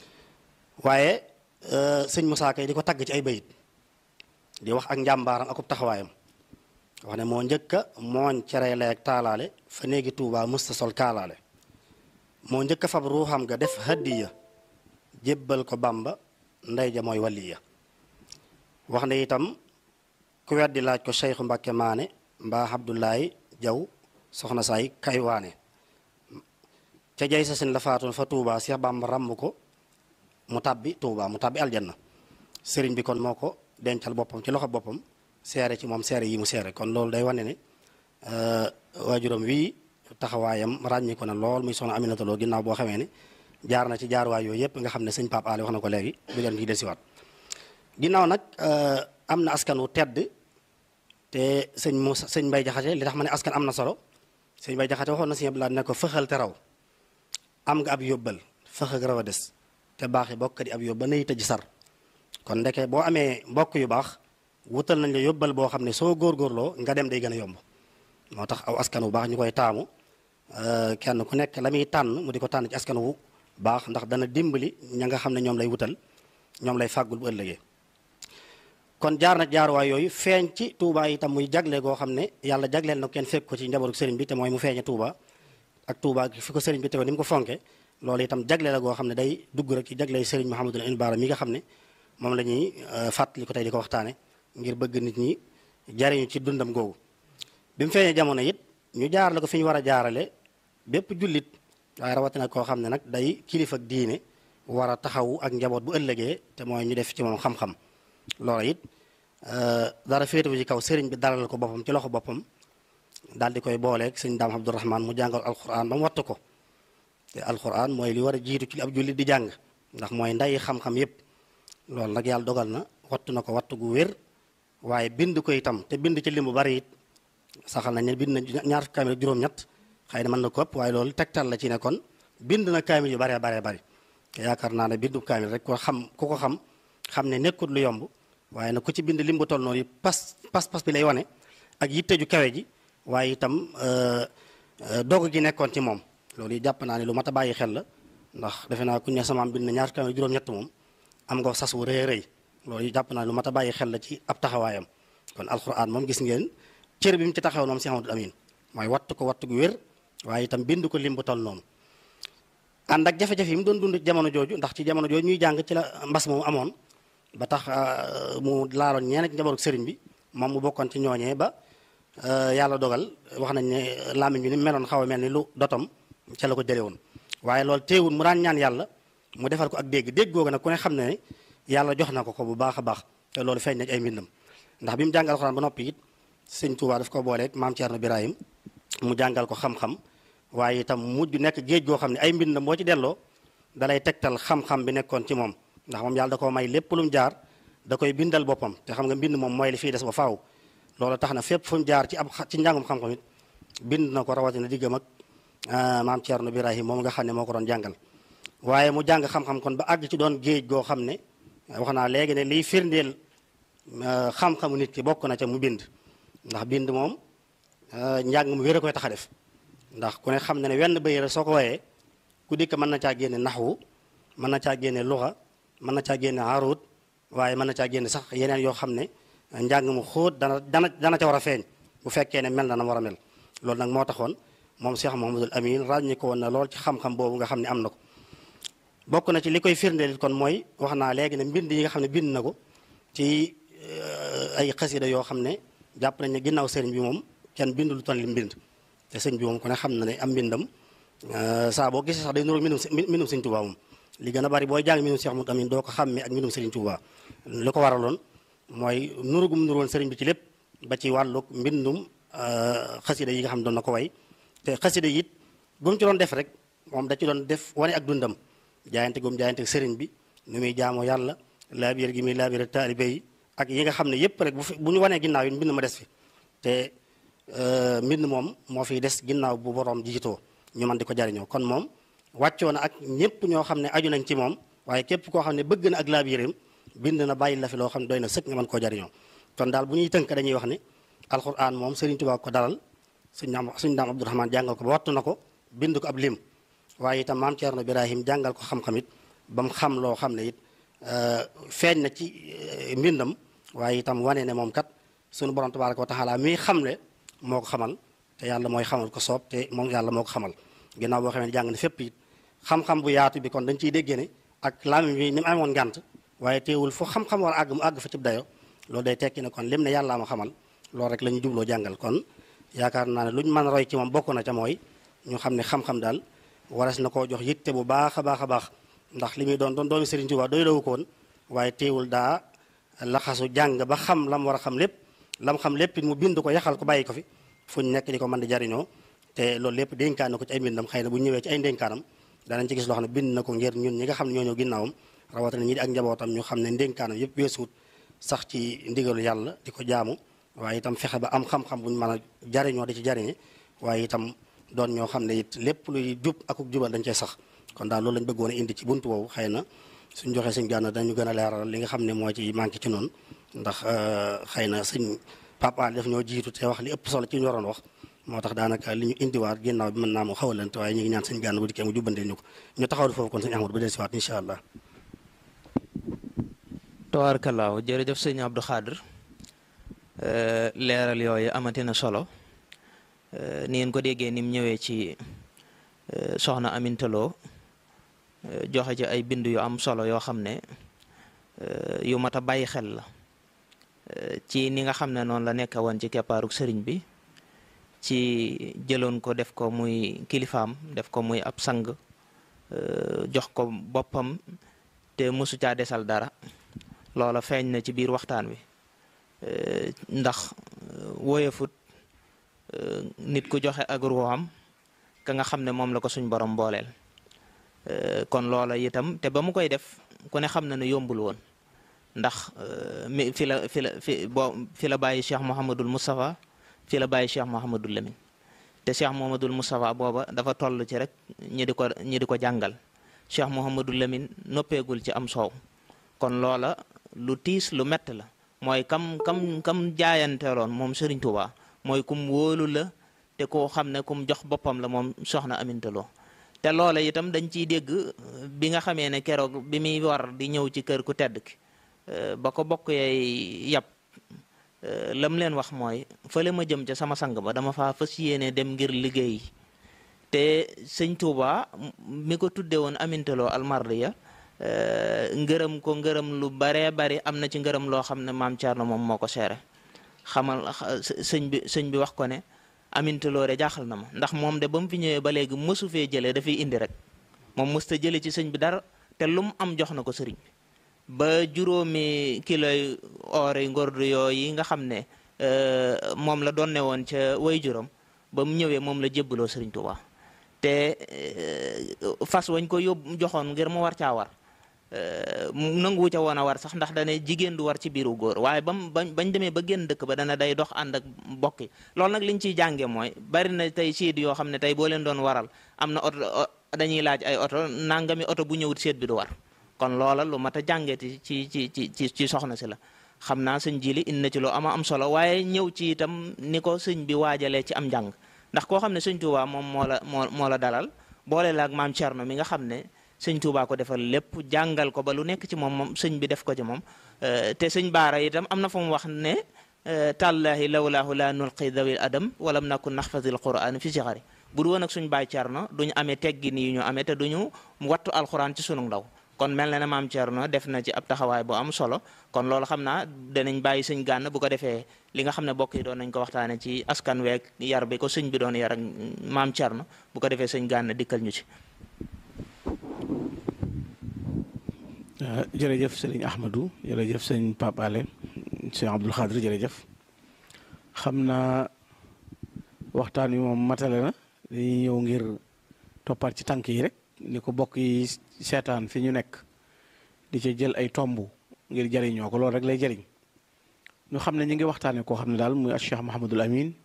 Speaker 4: waaye sëñ Moussa Kay di ko tagg ci ay bayit di wax ak njàmbaaram akub taxawaayam wax ne moo njëkk a mooñ cere leeg taalaale fa néegi Tuubaa mësta sol kaalaale moo njëkk a fab ruuxam ga def hadiya jébbal ko Bàmba ndey ja mooy waliya wax ne itam ku weddi laaj ko Cheikhu Mbàkke Maane mbaa Abdoulaye Jaw soxna saay kaywaane ca jay sa sin la faatoon fa Touba Cheikh Bamba ràmm ko mu tàbbi Touba mu tàbbi aljanna sëriñ bi kon moo ko dencal boppam ci loxo boppam seere ci moom seere yi mu seere kon loolu day wane ne waajuram wii taxawaayam ràññi ko na lool muy soxna Aminata Lo ginnaaw boo xamee ne jaar na ci jaarwaay yooyu yëpp nga xam ne sëñ Pape Ali wax na ko léegi du leen ciy desiwaat ginnaaw nag am na askan wu tedd te sëñ Moussa sëñ Mbay Jaxate li tax ma ne askan am na solo sëñ Mbay Jaxate waxoon na sëñ Abdoulaye ne ko fëxal te raw am nga ab yóbbal fëx ak raw a des te baax yi bokk di ab yóbbal nay tëj sar kon ndeke boo amee mbokk yu baax wutal nañ la yóbbal boo xam ne soo góorgóorloo nga dem day gën a yomb moo tax aw askan wu baax ñu koy taamu kenn ku nekk la muy tànn mu di ko tànn ci askan wu baax ndax dana dimbali ña nga xam ne ñoom lay wutal ñoom lay fàggul bu ëllëgee kon jaar na jaaruwaay yooyu feeñ ci Touba itam muy jagle goo xam ne yàlla jagleel na kenn fekk ko ci njabootu sëriñ bi te mooy mu feeñe Touba ak Touba fi ko sëriñ bi tegoon ni mu ko fonke loolu itam jagle la goo xam ne day dugg rek ci jagley sëriñ Mouhamadul Amin Baara mi nga xam ne moom la ñuy fàttali ko tey di ko waxtaane ngir bëgg nit ñi jariñu ci dundam googu bi mu feeñee jamono it ñu jaarale ko fi ñu war a jaarale bépp jullit waaye rawatina koo xam ne nag day kilifa ak diine war a taxawu ak njaboot bu ëllëgee te mooy ñu def ci moom xam-xam loola it dara féetewu ci kaw sëriñ bi dalal ko boppam ci loxo boppam daal di koy booleeg sëñ daam Abdourahman mu jàngal alquran ba mu wattu ko te alquran mooy li war a jiitu ci ab jullit di jàng ndax mooy nday xam-xam yépp loolu nag yàlla dogal na wattu na ko wattu gu wér waaye bind ko itam te bind ci lim bu bari it saxal nañ ne bind na ñaar kaamil ak juróom-ñett xëy na mën na ko ëpp waaye loolu tegtal la ci ne kon bind na kaamil yu baree baree bari te yaakaar naa ne bindu kaamil rek ko xam ku ko xam xam ne nekkut lu yomb waaye nag ku ci bind lim bu toll noonu pas pas pas bi lay wane ak yitte ju kawe ji waaye itam dogu gi nekkoon ci moom loolu yi jàpp naa ne lu mat a bàyyi xel la ndax defe naa ku ne samaam bind na ñaar kaamil juróom-ñett moom am nga sas wu rëy rëy loolu yi jàpp naa ne lu mat a bàyyi xel la ci ab taxawaayam kon alxuraan moom gis ngeen cër bi mu ci taxaw moom si Amadou Amin mooy wattu ko wattu gu wér waaye itam bind ko lim bu toll noonu ànd ak jafe-jafe yi mu doon dund jamono jooju ndax ci jamono jooju ñuy jàng ci la mbas moomu amoon ba tax mu laaloon ñeneen ci njabootu sëriñ bi moom mu bokkoon ci ñooñee ba yàlla dogal wax nañ ne làmmiñ bi ni meloon xaw a mel ni lu dotom ca la ko jëlee woon waaye loolu teewul mu daan ñaan yàlla mu defal ko ak dégg dégg googu nag ku ne xam ne ne yàlla jox na ko ko bu baax a baax te loolu feeñ na ci ay mbindam ndax bi mu jàngal alxuraan ba noppi it sëñ Tuubaa daf ko booleeg maam Thierno Birahim mu jàngal ko xam-xam waaye itam mujj nekk géej goo xam ne ay mbindam boo ci delloo dalay tegtal xam-xam bi nekkoon ci moom ndax moom yàlla da koo may lépp lu mu jaar da koy bindal boppam te xam nga mbind moom mooy li fiy des ba faaw loolu tax na fépp fu mu jaar ci ab ci njàngum xam-xam it bind na ko rawatina diggam ak maam Thierno Birahim moom nga xam ne moo ko doon jàngal waaye mu jàng xam-xam kon ba àgg ci doon géej goo xam ne wax naa léegi ne liy firndeel xam-xamu nit ki bokk na ca mu bind ndax bind moom njàng mu wér a koy tax a def ndax ku ne xam na ne wenn bëy rek soo ko wooyee ku dikk mën na caa génne naxwu mën na caa génne luxa mën na caa génne arut waaye mën na caa génne sax yeneen yoo xam ne njàng mu xóot dana dana dana ca war a feeñ bu fekkee ne mel na na war a mel loolu nag moo taxoon moom Cheikh Mouhamadul Amin ràññi ko woon na lool ci xam-xam boobu nga xam ne am na ko bokk na ci li koy firndeel kon mooy wax naa léegi ne mbind yi nga xam ne bind na ko ci ay xasida yoo xam ne jàpp nañ ne ginnaaw sëriñ bi moom kenn bindu lu toll li mbind te sëñ bi moom ku ne xam na ne am mbindam saa boo gisee sax day nuróo mbindum mbindum sëñ Tuubaa moom li gën a bari booy jàng mbindum Cheikh Mouhamadul Amin doo ko xàmmee ak mbindum sëriñ Tuubaa li ko waraloon mooy nuru gum nuroon sëriñ bi ci lépp ba ci wàllug mbindum xasida yi nga xam ne doon na ko way te xasida yi it bu mu ci doon def rek moom da ci doon def wane ak dundam jaayante gum jaayante sëriñ bi nu muy jaamoo yàlla laabir gi muy laabir taalibe yi ak yi nga xam ne yépp rek bu fi bu ñu wanee ginnaaw yi mbind ma des fi te mbind moom moo fiy des ginnaaw bu borom jiitoo ñu mën di ko jariñoo kon moom wàccoo na ak ñëpp ñoo xam ne aju nañ ci moom waaye képp koo xam ne bëgg na ak laabiram bind na bàyyi la fi loo xam ne doy na sëkk nga mën koo jariñoo kon daal bu ñuy tënk dañuy wax ne alxuraan moom Sëriñ Tuubaa ko dalal suñ naam suñ naam Abdourahman jàngal ko ba wattu na ko bind ko ab lim waaye itam maam Thierno Birahim jàngal ko xam-xam it ba mu xam loo xam ne it feeñ na ci mbindam waaye itam wane ne moom kat sunu borom tabaaraka wa taala mi xamle moo ko xamal te yàlla mooy xamal ko soob te moom yàlla moo ko xamal ginnaaw boo xamee ne jàng ne fépp it xam-xam bu yaatu bi kon dañ ciy déggee ne ak làmmiñ bi ni mu amoon ngànt waaye teewul fu xam-xam war a àgg mu àgg fa cib dayo loolu day tekki ne kon lim ne yàllaa ma xamal loolu rek la ñu jubloo jàngal kon yaakaar naa ne lu ñu mën a roy ci moom bokk na ca mooy ñu xam ne xam-xam daal waras na koo jox yitte bu baax a baax a baax ndax li muy doon doon doomi Sëriñ Tuubaa doy lawu ko woon waaye teewul daa laxasu jàng ba xam lam war a xam lépp lam xam lépp mu bind ko yaxal ko bàyyi ko fi fu ñu nekk di ko mën di jariñoo te loolu lépp dénkaan na ko ci ay mbindam xëy na bu ñëwee ci ay ndénkaanam danañ ci gis loo xam ne bind na ko ngir ñun ñi nga xam ne ñoo ñëw ginnaawam rawatina ñi di ak njabootam ñu xam ne ndénkaanam yëpp weesuut sax ci ndigalu yàlla di ko jaamu waaye itam fexe ba am xam-xam bu ñu mën a jariñoo di ci jariñe waaye itam doon ñoo xam ne it lépp luy jub akuk jubal dañ cee sax kon daal loolu lañ bëggoon a indi ci buntu boobu xëy na suñ joxee suñ gànna dañu gën a leeral li nga xam ne moo ci manqué ci noonu ndax xëy na suñ papa daf ñoo jiitu te wax li ëpp solo ci ñu waroon wax moo tax daanaka li ñu indiwaat ginnaaw bi mën naa mu xawalante waaye ñu ngi ñaan suñ gànn bu dikkee mu jubbandee ñu ko ñu taxawal foofu kon suñu Ahmadu ba del siwaat incha allah
Speaker 2: tabaarkallaahu jërëjëf sëñ Abdou Khadir leeral yooyu amati na solo ni ngeen ko déggee ni mu ñëwee ci soxna Amintaloo joxe ci ay bind yu am solo yoo xam ne yu mat a bàyyi xel la ci ni nga xam ne noonu la nekk woon ci keppaaruk sëriñ bi ci jëloon ko def ko muy kilifaam def ko muy ab sang jox ko boppam te mosu caa desal dara loola feeñ na ci biir waxtaan wi ndax woyefut nit ku joxe ak ruuxam ka nga xam ne moom la ko suñ borom booleel kon loola itam te ba mu koy def ku ne xam na ne yombul woon ndax mi fi la fi la fi boo fi la bàyyi Cheikh Mouhamadul Moustapha fi la bàyyi Cheikh Mouhamadul Lamine te Cheikh Mouhamadul Moustapha booba dafa toll ci rek ñi di ko ñi di ko jàngal Cheikh Mouhamadul Lamine noppeegul ci am soow kon loola lu tiis lu mett la mooy kam kam kam jaayanteeloon moom Serigne Touba mooy kum wóolu la te koo xam ne kum jox boppam la moom soxna Amintaloo te loola itam dañ ciy dégg bi nga xamee ne keroog bi muy war di ñëw ci kër ku tedd ki ba ko bokk yay yàpp lam leen wax mooy fële ma jëm ca sama sang ba dama faa fas yéene dem ngir liggéey te sëñ Touba mi ko tudde woon Amintaloo almardiya ngërëm ko ngërëm lu baree bari am na ci ngërëm loo xam ne maam Thierno moom moo ko seere xamal sëñ bi sëñ bi wax ko ne Amintaloo de jaaxal na ma ndax moom de ba mu fi ñëwee ba léegi mësu fee jëlee dafay indi rek moom mësta jële ci sëñ bi dara te lu mu am jox na ko sëriñ bi ba juróomi kiloy or yi ngordu yooyu nga xam ne moom la doon ne woon ca way juróom ba mu ñëwee moom la jébbaloo sëriñ Tuubaa te fas wañ ko yóbbu joxoon ngir mu war caa war nanguwu ca woon a war sax ndax dane jigéen du war ci biiru góor waaye bam bañ bañ demee ba génn dëkk ba dana day dox ànd ak mbokk yi loolu nag liñ ciy jànge mooy bari na tey siit yoo xam ne tey boo leen doon waral am na oto dañuy laaj ay oto nangami oto bu ñëwut seet bi du war kon loola lu mat a jàngeeti ci ci ci ci ci soxna si la xam naa sëñ jili indi na ci loo ama am solo waaye ñëw ci itam ni ko sëñ bi waajalee ci am njàng ndax koo xam ne sëñ Tuubaa moom moo la moo moo la dalal boole la ak maam Cerno mi nga xam ne sëñ Tuubaa ko defal lépp jàngal ko ba lu nekk ci moom moom sëñ bi def ko ci moom te sëñ Baara itam am na fu mu wax ne tàllaahi lawlaahu laa nulqi dawil adam walam nakun naxfazil quraan fi sixari bu du woon ak suñ baay Cerno duñu amee teggin yi ñu amee te duñu wattu alxuraan ci sunu ndaw kon mel na ne maam Thierno def na ci ab taxawaay bu am solo kon loolu xam naa danañ bàyyi sëñ gànn bu ko defee li nga xam ne bokk yi doon nañ ko waxtaane ci askan week yar bi ko sëñ bi doon yar ak maam Thierno bu ko defee sëñ gànn dikkal ñu ci.
Speaker 3: jërëjëf sëriñ Ahmadou jërëjëf sëñ Pape Ale sëñ Abdoul Khadr jërëjëf xam naa waxtaan wi moom matale na dañuy ñëw ngir toppaat ci tànk yi rek. ni ko bokk yi seetaan fi ñu nekk di ca jël ay tomb ngir jariñoo ko loolu rek lay jariñ ñu xam ne ñu ngi waxtaane koo xam ne daal muy Cheikh Mahamadul Amin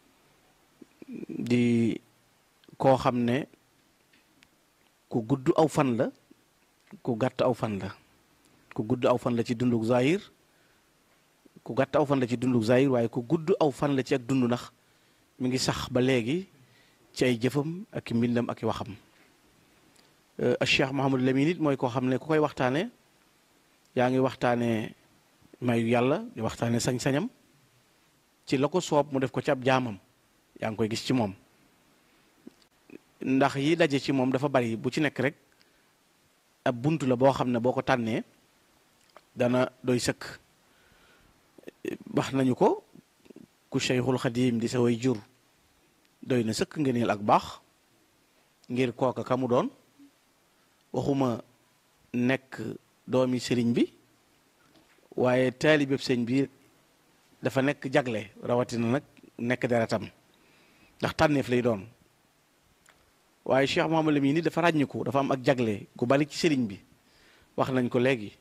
Speaker 3: di koo xam ne ku gudd aw fan la ku gàtt aw fan la ku gudd aw fan la ci dunduk zahir ku gàtt aw fan la ci dunduk zahir waaye ku gudd aw fan la ci ak dund ndax mi ngi sax ba léegi ci ay jëfam ak i mbindam ak i waxam Cheikh Mahamadou Lamine it mooy koo xam ne ku koy waxtaane yaa ngi waxtaane mayu yàlla di waxtaane sañ-sañam ci la ko soob mu def ko ci ab jaamam yaa ngi koy gis ci moom ndax yi daje ci moom dafa bari bu ci nekk rek ab bunt la boo xam ne boo ko tànnee dana doy sëkk wax nañu ko ku Cheikhul Xadim di sa way jur doy na sëkk ngëneel ak baax ngir kooka ka mu doon waxuma nekk doomi sëriñ bi waaye taalibeb sëñ bi dafa nekk jagle rawatina nag nekk deretam ndax tànneef lay doon waaye Cheikh Mouhamadou Lamine ni dafa ràññiku dafa am ak jagle gu bari ci sëriñ bi wax nañ ko léegi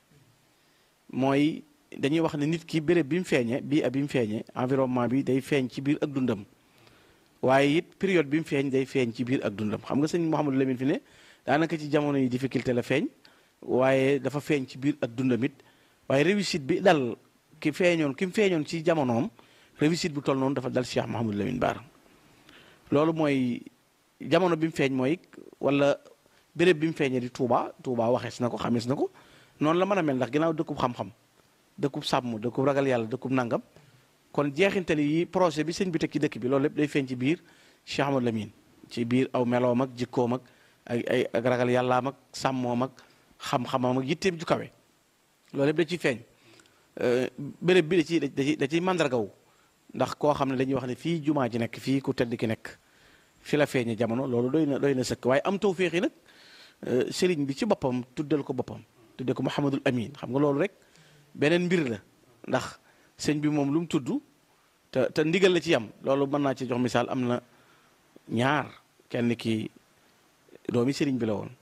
Speaker 3: mooy dañuy wax ne nit ki béréb bi mu feeñe bii ab bi mu feeñe environnement bi day feeñ ci biir ak dundam waaye it période bi mu feeñ day feeñ ci biir ak dundam xam nga sëñ Mouhamadou Lamine fi ne daanaka ci jamono yi difficulté la feeñ waaye dafa feeñ ci biir ak dundam it waaye réussite bi dal ki feeñoon ki mu feeñoon ci jamonoom réussite bu toll noonu dafa dal Cheikh Mouhamadou Lamine Bara loolu mooy jamono bi mu feeñ mooy wala béréb bi mu feeñee di Touba Touba waxees na ko xamees na ko noonu la mën a mel ndax ginnaaw dëkkub xam-xam dëkkub sàmm dëkkub ragal yàlla dëkkub nangam kon jeexintal yi projet bi sëñ bi teg ci dëkk bi loolu lépp day feeñ ci biir Cheikh Mouhamadou Lamine ci biir aw meloom ak jikkoom ak ay ay ak ragal yàllaam ak sàmmoom ak xam-xamam ak yitteem ju kawe loolu lépp da ciy feeñ béréb bi da ciy da ciy da ciy màndargaw ndax koo xam ne dañuy wax ne fii jumaa ji nekk fii ku tedd ki nekk fi la feeñe jamono loolu doy na doy na sëkk waaye am tawféex yi nag sëriñ bi ci boppam tuddal ko boppam tuddee ko Mouhamadul Amin xam nga loolu rek beneen mbir la ndax sëñ bi moom lu mu tudd te te ndigal la ci yam loolu mën naa ci jox misaal am na ñaar kenn ki doomi sëriñ bi la woon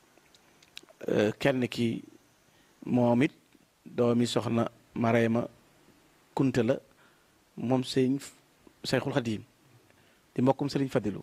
Speaker 3: kenn ki moom it doomi soxna Marema Kunta la moom sëñ Seyxul Xadiim di mbokkum sëriñ Fadilu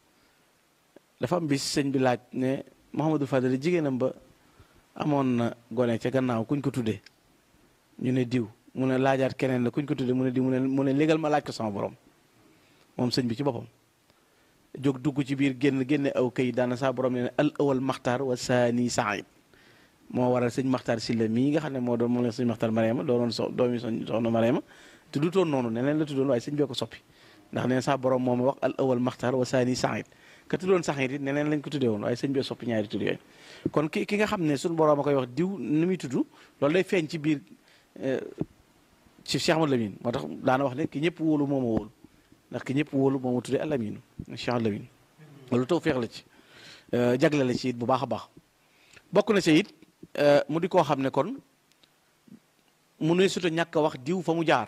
Speaker 3: dafa am bis sëñ bi laaj ne Mouhamadou Fadil jigéenam ba amoon na gone ca gannaaw kuñ ko tuddee ñu ne diw mu ne laajaat keneen la kuñ ko tuddee mu ne diw mu ne mu ne légal ma laaj ko sama borom moom sëñ bi ci boppam jóg dugg ci biir génn génne aw kay daana saa borom ne al awal maxtaar wa saani saayib moo waral sëñ maxtaar silla mii nga xam ne moo doon moom la sëñ maxtaar Mariama doonoon so doomi soxna Mariama tuddutoon noonu neneen la tuddoon waaye sëñ bee ko soppi ndax neen saa borom moo ma wax al awal maxtaar wa saani saayib ka tuddoon saxit it neneen lañ ko tuddee woon waaye sëñ bee soppi ñaari tudd yooyu kon ki ki nga xam ne suñu borom a koy wax diw ni muy tudd loolu day feeñ ci biir ci Cheikh Ahmadou Lamine moo tax daana wax ne ki ñëpp wóolu moo ma wóolu ndax ki ñëpp wóolu moo ma tuddee Alamine Cheikh Ahmadou Lamine loolu taw feex la ci jagle la ci it bu baax a baax bokk na ci it mu di koo xam ne kon mu ne surtout ñàkk a wax diw fa mu jaar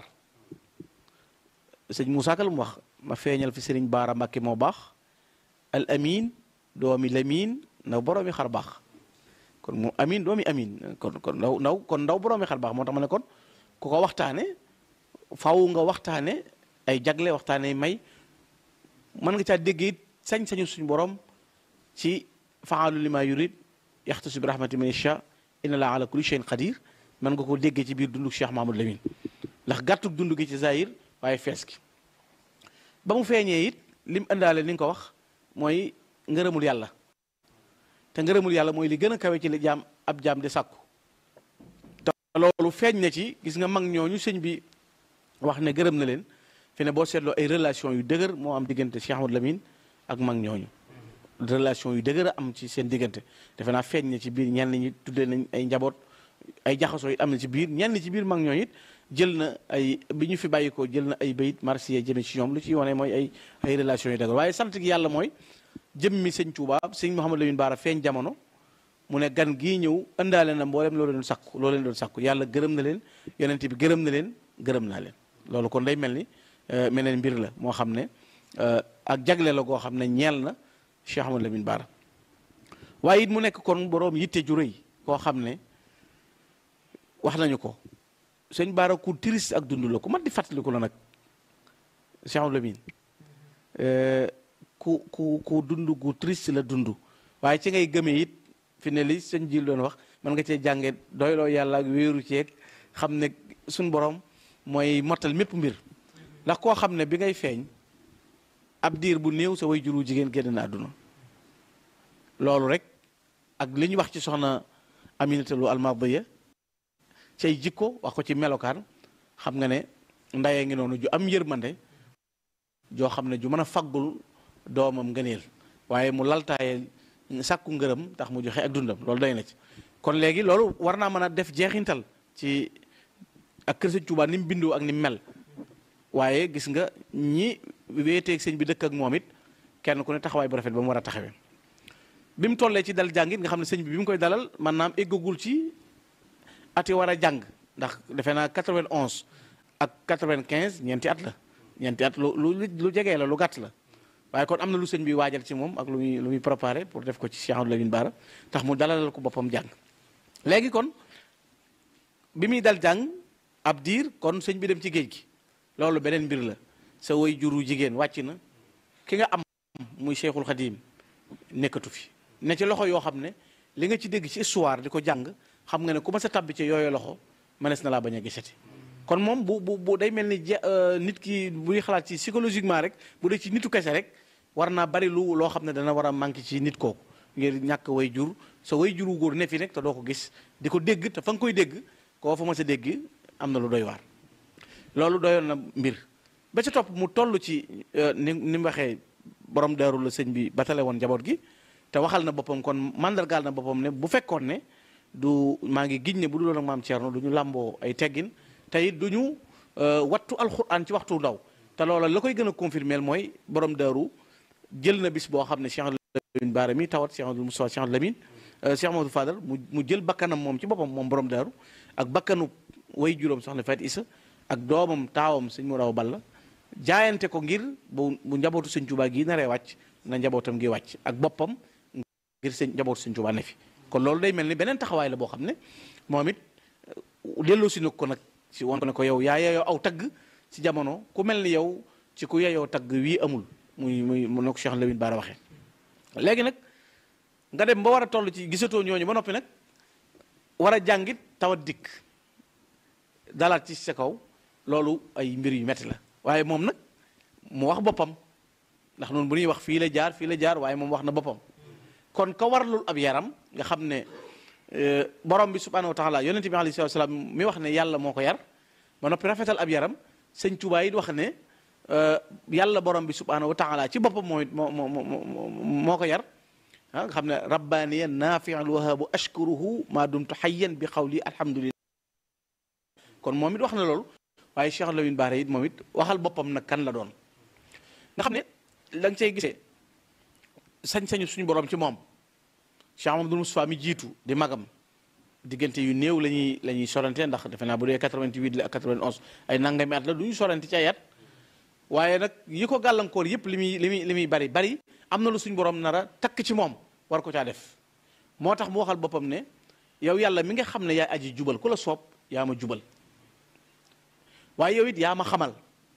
Speaker 3: sëñ Moussa Ka lu mu wax ma feeñal fi sëriñ Baara Mbàkke moo baax al amin doomi Lamin na boroomi xar baax kon mu amin doomi amin kon kon ndaw ndaw kon ndaw boroomi xar baax moo tax ma ne kon ku ko waxtaane faw nga waxtaane ay jagle waxtaane may mën nga caa dégg it sañ-sañu suñu borom ci faalu lima yurid yaxtasu bi rahmati man yasha inna laa ala kulli shay'in qadir mën nga ko déggee ci biir dundu Cheikh Mahamadou Lamine ndax gàttug dund gi ci zahir waaye fees gi ba mu feeñee it lim indaale ni nga ko wax mooy ngërëmul yàlla te ngërëmul yàlla mooy li gën a kawe ci li jaam ab jaam di sàkku te loolu feeñ na ci gis nga mag ñooñu sëñ bi wax ne gërëm na leen fi ne boo seetloo ay relation yu dëgër moo am diggante Cheikh Ahmadou Lamine ak mag ñooñu relation yu dëgër a am ci seen diggante defe naa feeñ na ci biir ñenn ñi tuddee nañ ay njaboot ay jaxasoo it am na ci biir ñenn ci biir mag ñooñu it jël na ay bi ñu fi bàyyikoo jël na ay bayit marsiya jëme ci ñoom lu ci wane mooy ay ay relation yu dëgër waaye sant gi yàlla mooy jëmmi sëñ Tuubaa sëñ Mouhamadou Lamine Bara feeñ jamono mu ne gan gii ñëw ëndaale na mboolem loo leen sakku loo leen doon sakku yàlla gërëm na leen yonent bi gërëm na leen gërëm naa leen loolu kon day mel ni meneen mbir la moo xam ne ak jagle la goo xam ne ñeel na Cheikh Ahmadou Lamine Bara waaye it mu nekk kon boroom yitte ju rëy koo xam ne wax nañu ko sëñ Bara ku triste ak dund la ku mat di fàttaliku la nag Cheikh Ahmadou Lamine ku ku ku dund gu triste la dund waaye ci ngay gëmee it fi ne li sëñ Jil doon wax mën nga cee jànge doyloo yàlla ak wéeru ceeg xam ne suñ borom mooy mottal mépp mbir ndax koo xam ne bi ngay feeñ ab diir bu néew sa way juru jigéen génn na àdduna loolu rek ak li ñu wax ci soxna Aminata Lo Almadiya cay jikko wax ko ci melokaan xam nga ne ndayee ngi noonu ju am yërmande joo xam ne ju mën a faggul doomam ngëneel waaye mu laltaaye sàkku ngërëm tax mu joxe ak dundam loolu doy na ci kon léegi loolu war naa mën a def jeexintal ci ak kër sëñ Tuubaa ni mu bindoo ak ni mu mel waaye gis nga ñi wéeteeg sëñ bi dëkk ak moom it kenn ku ne taxawaay bu rafet ba mu war a taxawee bi mu tollee ci dal jàngit nga xam ne sëñ bi bi mu koy dalal man naam eggagul ci ati war a jàng ndax defe naa 91 ak 95 ñeenti at la ñeenti at lu lu lu jegee la lu gàtt la waaye kon am na lu sëñ bi waajal ci moom ak lu muy lu muy préparé pour def ko ci Cheikh Ahmadou Lamine Bara tax mu dalalal ko boppam jàng léegi kon bi muy dal jàng ab diir kon sëñ bi dem ci géej gi loolu beneen mbir la sa way juru jigéen wàcc na ki nga am muy Cheikhul Khadim nekkatu fi ne ci loxo yoo xam ne li nga ci dégg ci histoire di ko jàng xam nga ne ku ma sa tabbi ci yooyu loxo mënees na laa bañ a gisati kon moom bu bu bu day mel ni nit ki buy xalaat ci psychologiquement rek bu dee ci nitu kese rek war naa bari lu loo xam ne dana war a manqué ci nit kooku ngir ñàkk way jur sa way juru góor ne fi nekk te doo ko gis di ko dégg te fa nga koy dégg koo fa ma sa dégg am na lu doy waar loolu doyoon na mbir ba ca topp mu toll ci ni ni mu waxee borom daaru la sëñ bi batale woon njaboot gi te waxal na boppam kon mandargaal na boppam ne bu fekkoon ne du maa ngi giñ ne bu dul woon ak maam Thierno du ñu làmboo ay teggin te it du ñu wattu alxuraan ci waxtu ndaw te loola la koy gën a confirmer mooy borom daaru jël na bis boo xam ne Cheikh Lamine Bara mi tawat Cheikh Amadou Moussa Cheikh Lamine Cheikh Amadou Fadal mu mu jël bakkanam moom ci boppam moom borom daaru ak bakkanu way juróom soxna Faat Isa ak doomam taawam sëñ mu raw balla jaayante ko ngir bu bu njabootu sëñ Tuubaa gi naree wàcc na njabootam gi wàcc ak boppam ngir sëñ njabootu sëñ Tuubaa ne fi kon loolu day mel ni beneen taxawaay la boo xam ne moom it delloo si na ko nag ci won ko ne ko yow yaa yeyoo aw tagg ci jamono ku mel ni yow ci ku yeyoo tagg wii amul muy muy mu ne ko Cheikh Lamine Bara waxee léegi nag nga dem ba war a toll ci gisatoo ñooñu ba noppi nag war a jàngit tawat dikk dalaat ci sa kaw loolu ay mbir yu metti la waaye moom nag mu wax boppam ndax noonu bu ñuy wax fii la jaar fii la jaar waaye moom wax na boppam kon ka warlul ab yaram nga xam ne borom bi subhanahu wa taala yonente bi alayhi salaam mi wax ne yàlla moo ko yar ba noppi rafetal ab yaram sëñ Tuubaa it wax ne yàlla borom bi subhanahu wa taala ci boppam moo moo moo moo ko yar ah nga xam ne rabbaniya naafiul wahabu ashkuruhu maa dumtu xayyan bi xawli alhamdulillah kon moom it wax na loolu waaye Cheikh Lamine Bara it moom it waxal boppam nag kan la doon nga xam ne la nga cay gisee sañ-sañu suñu borom ci moom Cheikh Amadou Moustapha mi jiitu di magam diggante yu néew la ñuy la ñuy sorante ndax defe naa bu dee 88 la ak 91 ay nangami at la du ñu sorante ci ay at waaye nag yi ko gàllankoor yépp li muy li muy li muy bari bari am na lu suñu borom nar a takk ci moom war ko caa def moo tax mu waxal boppam ne yow yàlla mi nga xam ne yaay aji jubal ku la soob yaa ma jubal waaye yow it yaa ma xamal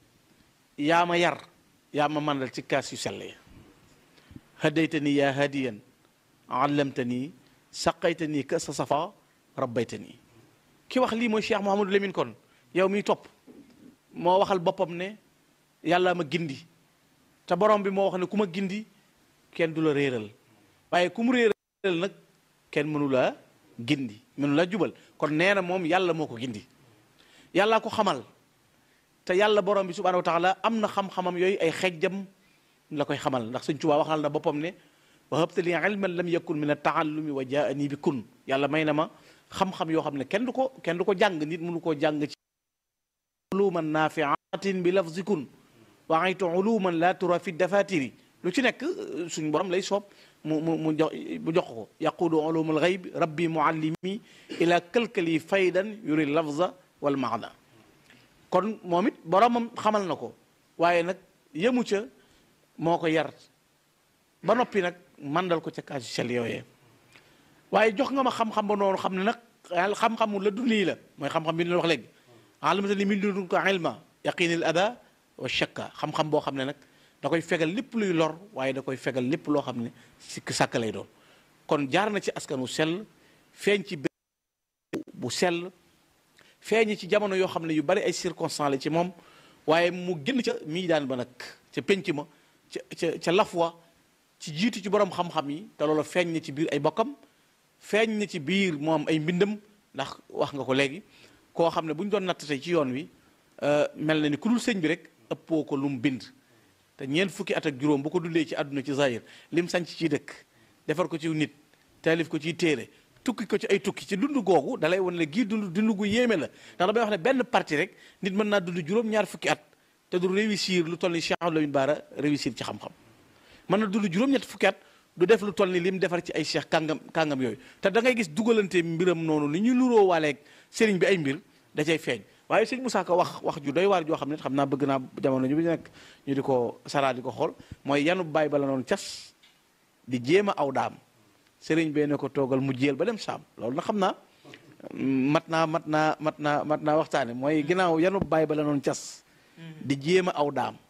Speaker 3: yaa ma yar yaa ma mandal ci kaas yu sell ya hadaytani yaa hadiyan allamtani saqaytani ka sa safa rabbaytani ki wax lii mooy Cheikh Mouhamadou Lamine kon yow miy topp moo waxal boppam ne yàlla ma gindi te borom bi moo wax ne ku ma gindi kenn du la réeral waaye ku mu réeral nag kenn mënu la gindi mënu la jubal kon nee na moom yàlla moo ko gindi yàllaa ko xamal te yàlla borom bi subhanahu wa taala am na xam-xamam yooyu ay xejjam la koy xamal ndax Sëñ Tuubaa waxal na boppam ne wa habta li ilman lam yakun min at-taallumi wa jaani bi kun yàlla may na ma xam-xam yoo xam ne kenn du ko kenn du ko jàng nit mënu koo jàng ci uluman nafiatin bi lafzi kun wa aytu uluman la tura fi dafatiri lu ci nekk suñu borom lay soob mu mu mu jox mu jox ko yaqudu ulumul gayb rabbi muallimi ila kalkali faydan yuri lafza wal maana kon moom it boromam xamal na ko waaye nag yemu ca moo ko yar ba noppi nag mandal ko ca kaaju sel yooyee waaye jox nga ma xam-xam ba noonu xam ne nag xam-xamu la dund yi la mooy xam-xam bi ñu wax léegi alamata ni min dun ko ilma yaqinil ada wa shakka xam-xam boo xam ne nag da koy fegal lépp luy lor waaye da koy fegal lépp loo xam ne sikk sàkk lay doon kon jaar na ci askanu sell feeñ ci bu sell feeñ ci jamono yoo xam ne yu bari ay circonstance la ci moom waaye mu génn ca mii daan ba nag ca penc ma ca ca ca lafwa ci jiitu ci borom xam-xam yi te loolu feeñ na ci biir ay bokkam feeñ na ci biir moom ay mbindam ndax wax nga ko léegi koo xam ne bu ñu doon natt tey ci yoon wi mel na ni ku dul sëñ bi rek ëppoo ko lu mu bind te ñeent fukki at ak juróom bu ko dundee ci àdduna ci zahir lim sanc ci dëkk defar ko ci nit taalif ko ciy téere tukki ko ci ay tukki ci dund googu dalay wan ne gii dund dund gu yéeme la ndax damay wax ne benn parti rek nit mën naa dund juróom-ñaar fukki at te du réussir lu toll ni Cheikh Ahmadou Lamine Bara réussir ci xam-xam mën na dund juróom-ñett fukki at du def lu toll ni lim defar ci ay cheikh kàngam kàngam yooyu te da ngay gis dugalante mbiram noonu ni ñu luroo waaleeg sëriñ bi ay mbir da cay feeñ waaye sëñ Moussa Ka wax wax ju doy waar joo xam ne xam naa bëgg naa jamono ñu bi nekk ñu di ko saraa di ko xool mooy yanu baay bala noonu cas di jéem a aw daam sëriñ bee ne ko toogal mu jéel ba dem saam loolu na xam naa mat naa mat naa mat naa mat naa waxtaane mooy ginnaaw yanu baay bala noonu cas di jéem a aw daam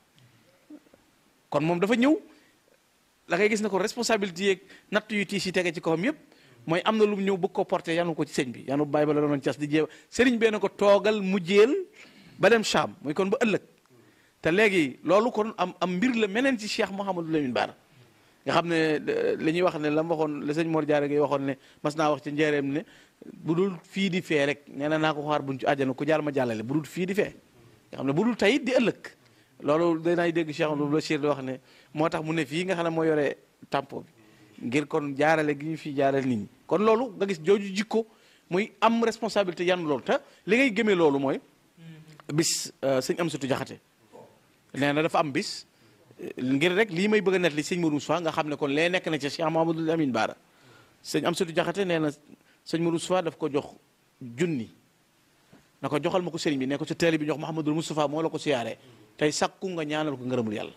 Speaker 3: kon moom dafa ñëw da ngay gis ne ko responsabilité yeeg natt yu tiis yi tege ci kawam yépp mooy am na lu mu ñëw bëgg ko porté yanu ko ci sëñ bi yanu bàyyi ba la doon cas di jéem sëriñ bee ne ko toogal mu jéel ba dem Cham muy kon ba ëllëg te léegi loolu kon am am mbir la meneen ci Cheikh Mouhamadou Lamine Bara nga xam ne li ñuy wax ne la ma waxoon la sëñ Mor Diarra Gueye waxoon ne mas naa wax ci njëreem ne bu dul fii di fee rek nee na naa ko xaar buñ ci àjjana ku jaar ma jàllale bu dul fii di fee nga xam ne bu dul tey di ëllëg loolu danaay dégg Cheikh Amadou Bachir di wax ne moo tax mu ne fii nga xam ne moo yore tampo bi ngir kon jaarale gi ñu fi jaarale nit ñi kon loolu nga gis jooju jikko muy am responsabilité yan loolu te li ngay gëmee loolu mooy bis sëñ Amsatu Jaxate nee na dafa am bis ngir rek lii may bëgg a net li sëñ Modou Moustapha nga xam ne kon lee nekk na ci Cheikh Mahamadou Lamine Bara sëñ Amsatu Jaxate nee na sëñ Modou Moustapha daf ko jox junni na ko joxal ma ko sëriñ bi ne ko sa teeli bi jox Mahamadou Moustapha moo la ko siyaaree tey sakku nga ñaanal ko ngërëmul yàlla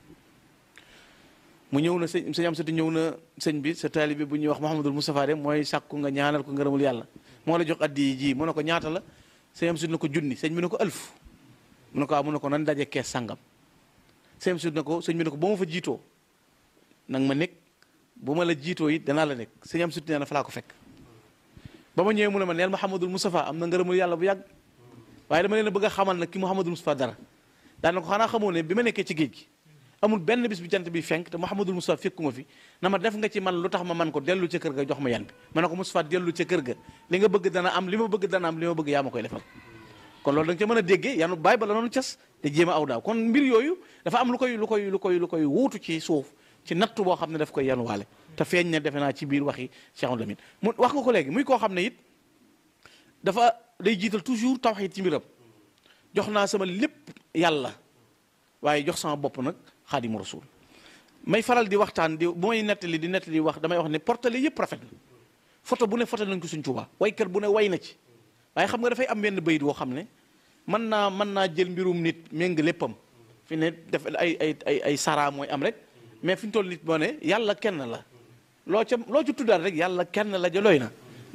Speaker 3: mu ñëw na sëñ sëñ Amsatu ñëw na sëñ bi sa taalibe bu ñuy wax Mouhamadul Moustapha de mooy sàkku nga ñaanal ko ngërëmul yàlla moo la jox addi ji mu ne ko ñaata la sëñ Amsatu na ko junni sëñ bi ne ko ëlf mu ne ko waaw mu ne ko nan daje kees sàngam sëñ Amsatu na ko sëñ bi ne ko ba ma fa jiitoo nag ma nekk bu ma la jiitoo it danaa la nekk sëñ Amsatu nee na fa laa ko fekk ba ma ñëwee mu ne ma neel Mouhamadul Moustapha am na ngërëmul yàlla bu yàgg waaye dama leen a bëgg a xamal nag ki Mouhamadul Moustapha dara daana ko xanaa xamoo ne bi ma nekkee ci géej gi amul benn bis bi jant bi fenk te Mouhamadul Moustapha fekkuma fi na ma def nga ci man lu tax ma man ko dellu ca kër ga jox ma yan bi ma ne ko Moustapha dellu ca kër ga li nga bëgg dana am li ma bëgg dana am li ma bëgg yaa ma koy defal kon loolu da nga ca mën a déggee yanu bàyyi ba la noonu cas te jéem a aw daaw kon mbir yooyu dafa am lu koy lu koy lu koy lu koy wuutu ci suuf ci nattu boo xam ne daf koy yanuwaale te feeñ ne defe naa ci biir waxi Cheikh Lamine mu wax nga ko léegi muy koo xam ne it dafa day jiital toujours tawxiid ci mbiram jox naa sama lépp yàlla waaye jox sama bopp nag xaadimu rasul may faral di waxtaan di bu may nettali di nettali wax damay wax ne portale yëpp rafet na photo bu ne photo nañ ko suñ Tuubaa waykat bu ne way na ci waaye xam nga dafay am benn bayit woo xam ne mën naa mën naa jël mbirum nit méng léppam fi ne def ay ay ay ay sara mooy am rek mais fi ñu toll nit moo ne yàlla kenn la loo ca loo ci tuddaat rek yàlla kenn la ja looy na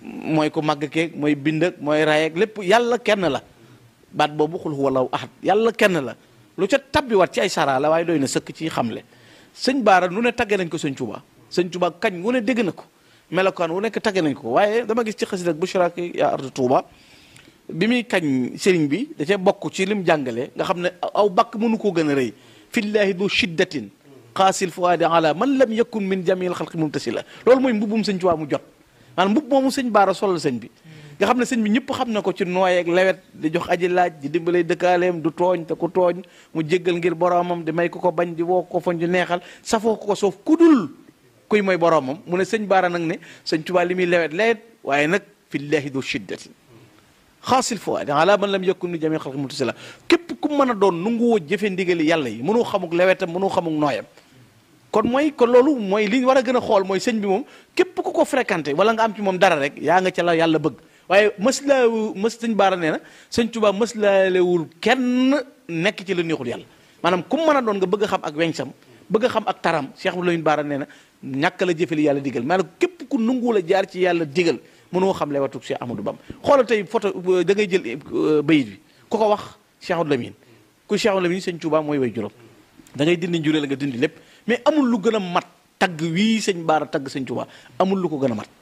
Speaker 3: mooy ko màgg keeg mooy bind ak mooy ray ak lépp yàlla kenn la baat boobu xul huwallahu ahad yàlla kenn la lu ca tabbiwaat ci ay sara la waaye doy na sëkk ci xamle sëñ Baara nu ne tagge nañ ko sëñ Tuubaa sëñ Tuubaa kañ wu ne dégg na ko melokaan wu nekk tagge nañ ko waaye dama gis ci xasida ak bushraki yaa ardu Tuuba bi muy kañ sëriñ bi da cee bokk ci lim jàngale nga xam ne aw bakk mënu koo gën a rëy fillahi du shiddatin xaasil fuaadi ala man lam yakun min jamil xalqi mumtasila loolu mooy mbubbum sëñ Tuubaa mu jot maanaam mbubb moomu sëñ Baara solal sëñ bi nga xam ne sëñ bi ñëpp xam na ko ci nooy ak lewet di jox aji laaj di dimbalay dëkkaaleem du tooñ te ku tooñ mu jéggal ngir boromam di may ko ko bañ di woo ko fañ di neexal safoo ko ko soof ku dul kuy mooy boromam mu ne sëñ Baara nag ne sëñ Tuubaa li muy lewet lewet waaye nag fillahi du shiddatin xaasil fuaadi ala man lam yakun ni jamil xalqi mumtasila képp ku mën a doon nu ngu woo jëfe ndigali yàlla yi mënoo xamuk lewetam mënoo xamuk nooyam kon mooy kon loolu mooy li ñu war a gën a xool mooy sëñ bi moom képp ku ko fréquenté wala nga am ci moom dara rek yaa nga ca la yàlla bëgg waaye mës laa mës sëñ baara nee na sëñ Tuubaa mës laalewul kenn nekk ci la neexul yàlla maanaam ku mën a doon nga bëgg a xam ak weñsam bëgg a xam ak taram Cheikh Mouhamadou Lamine Baara nee na ñàkk la jëfe li yàlla digal maanaam képp ku nanguwul a jaar ci yàlla digal mënoo xam le watu Cheikh Amadou Bam xoolal tey photo da ngay jël bayit bi ku ko wax Cheikh Mouhamadou Lamine ku Cheikh Mouhamadou Lamine sëñ Tuubaa mooy way juróom da ngay dindi njuree la nga dindi lépp mais amul lu gën a mat tagg wii sëñ Baara tagg sëñ Tuubaa amul lu ko gën a mat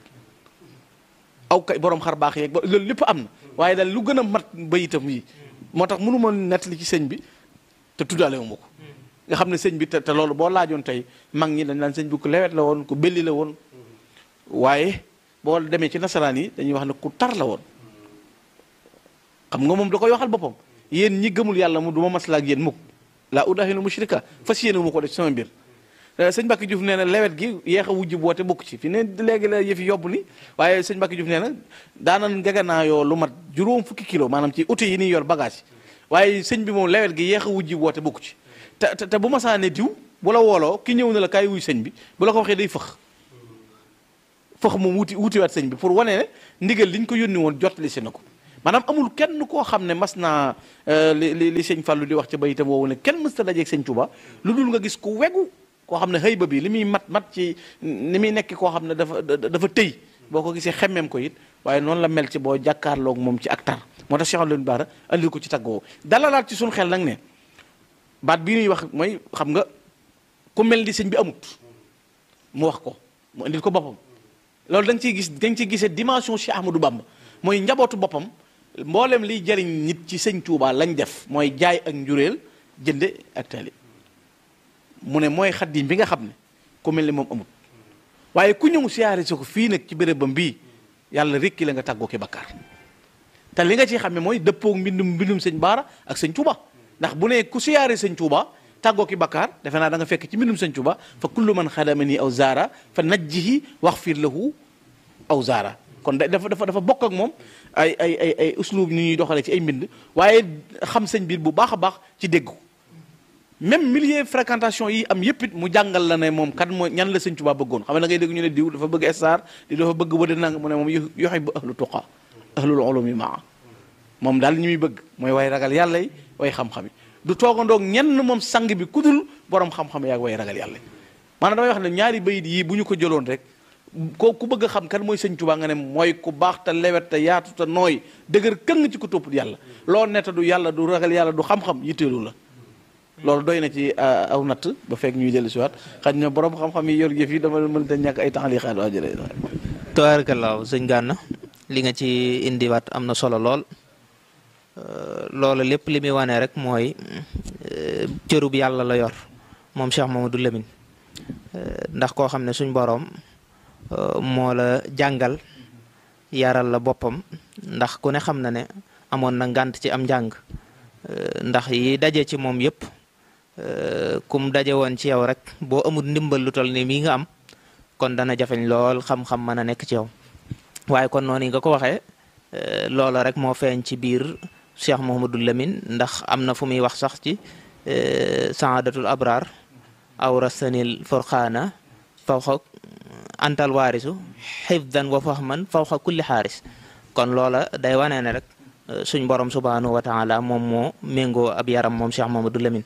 Speaker 3: aw kay borom xar baax yeeg loolu lépp am na waaye daal lu gën a mat bayitam yi moo tax mënu ma nettali ci sëñ bi te tuddaale wu ma ko nga xam ne sëñ bi te te loolu boo laajoon tey mag ñi dañ naan sëñ bi ku lewet la woon ku belli la woon waaye boo demee ci nasaraan yi dañuy wax ne ku tar la woon xam nga moom da koy waxal boppam yéen ñi gëmul yàlla mu du ma maslaa ak yéen mukk laa udaahilu mushrika fas yéene mu ko def sama mbir sëñ Mbacke Diouf nee na lewet gi yeex a wujj boote bokk ci fi ne léegi la yëfi yóbbu ni waaye sëñ Mbacke Diouf nee na daanan ngeganaa yoo lu mat juróom fukki kilo maanaam ci outil yi ni yor bagage waaye sëñ bi moom lewet gi yeex a wujj boote bokk ci te te bu ma saane diw bu la wooloo ki ñëw na la kaay wuy sëñ bi bu la ko waxee day fëx fëx moom wuti wutiwaat sëñ bi pour wane ne ndigal liñ ko yónni woon jottali si na ko maanaam amul kenn koo xam ne mas naa li li li sëñ Fallou di wax ca bayitam woowu ne kenn mës ta dajeeg sëñ Touba lu dul nga gis ku wegu koo xam ne xëy ba bi li muy mat mat ci ni muy nekk koo xam ne dafa dafa tëy boo ko gisee xemmeem ko it waaye noonu la mel ci boo jàkkaarloog moom ci ak tar moo tax Cheikh Leen Baara andil ko ci taggoo dalalaat ci suñu xel nag ne baat bii ñuy wax mooy xam nga ku mel ni sëñ bi amut mu wax ko mu andil ko boppam loolu da nga ciy gis da nga ciy gisee dimension Cheikh Ahmadou Bamba mooy njabootu boppam mboolem liy jariñ nit ci sëñ Touba lañ def mooy jaay ak njuréel jënde ak tali mu ne mooy xaddim bi nga xam ne ku mel ni moom amut waaye ku ñëw siyaare si ko fii nag ci bérébam bii yàlla rekki la nga tàggoo ki bakkaar te li nga ciy xam ne mooy dëppoog mbindum mbindum sëñ Baara ak sëñ Touba ndax bu ne ku siyaare sëñ Touba tàggoo ki bakkaar defe naa da nga fekk ci mbindum sëñ Touba fa kullu man xadamani aw zaara fa najjihi waxfir lahu aw zaara kon dafa dafa dafa bokk ak moom ay ay ay ay uslub ni ñuy doxalee ci ay mbind waaye xam sëñ biir bu baax a baax ci dégg ko même milieu fréquentation yi am yëpp it mu jàngal la ne moom kan mooy ñan la sëñ Tuubaa bëggoon xam ne da ngay dégg ñu ne diw dafa bëgg star di dafa bëgg wëde nang mu ne moom yoxe bu ahlu tuqa ahlul ulumi maa moom daal ñi muy bëgg mooy way ragal yàlla yi way xam-xam yi du toogandoog ñenn moom sang bi kudul borom xam-xam yaag way ragal yàlla yi maanaam damay wax ne ñaari bayit yii bu ñu ko jëloon rek ko ku bëgg a xam kan mooy sëñ Tuubaa nga ne mooy ku baax te lewet te yaatu te nooy dëgër këng ci ko topp yàlla loo netta du yàlla du ragal yàlla du xam-xam yitteelu la loolu doy na ci aw natt ba fekk ñuy dellu si waat xaj na borom xam-xam yi yor yëf yi dama mënta ñàkk ay temps li xaat waa jële
Speaker 2: tabaarkallaahu sëñ Gana li nga ci indiwaat am na solo lool loolu lépp li muy wane rek mooy cërub yàlla la yor moom Cheikh Mamadou Lamine ndax koo xam ne suñ boroom moo la jàngal yaral la boppam ndax ku ne xam na ne amoon na ngànt ci am njàng ndax yi daje ci moom yëpp kum daje woon ci yow rek boo amul ndimbal lu toll ni mii nga am kon dana jafeñ lool xam-xam mën a nekk ci yow waaye kon noonu nga ko waxee loola rek moo feeñ ci biir Cheikh Mouhamadou Lamine ndax am na fu muy wax sax ci saadatul abrar aw rasanil furqaana fawxa antal waarisu xifdan wa fahman fawxa kulli xaaris kon loola day wane ne rek suñ borom subhanahu wa taala moom moo méngoo ab yaram moom Cheikh Mamadou Lamine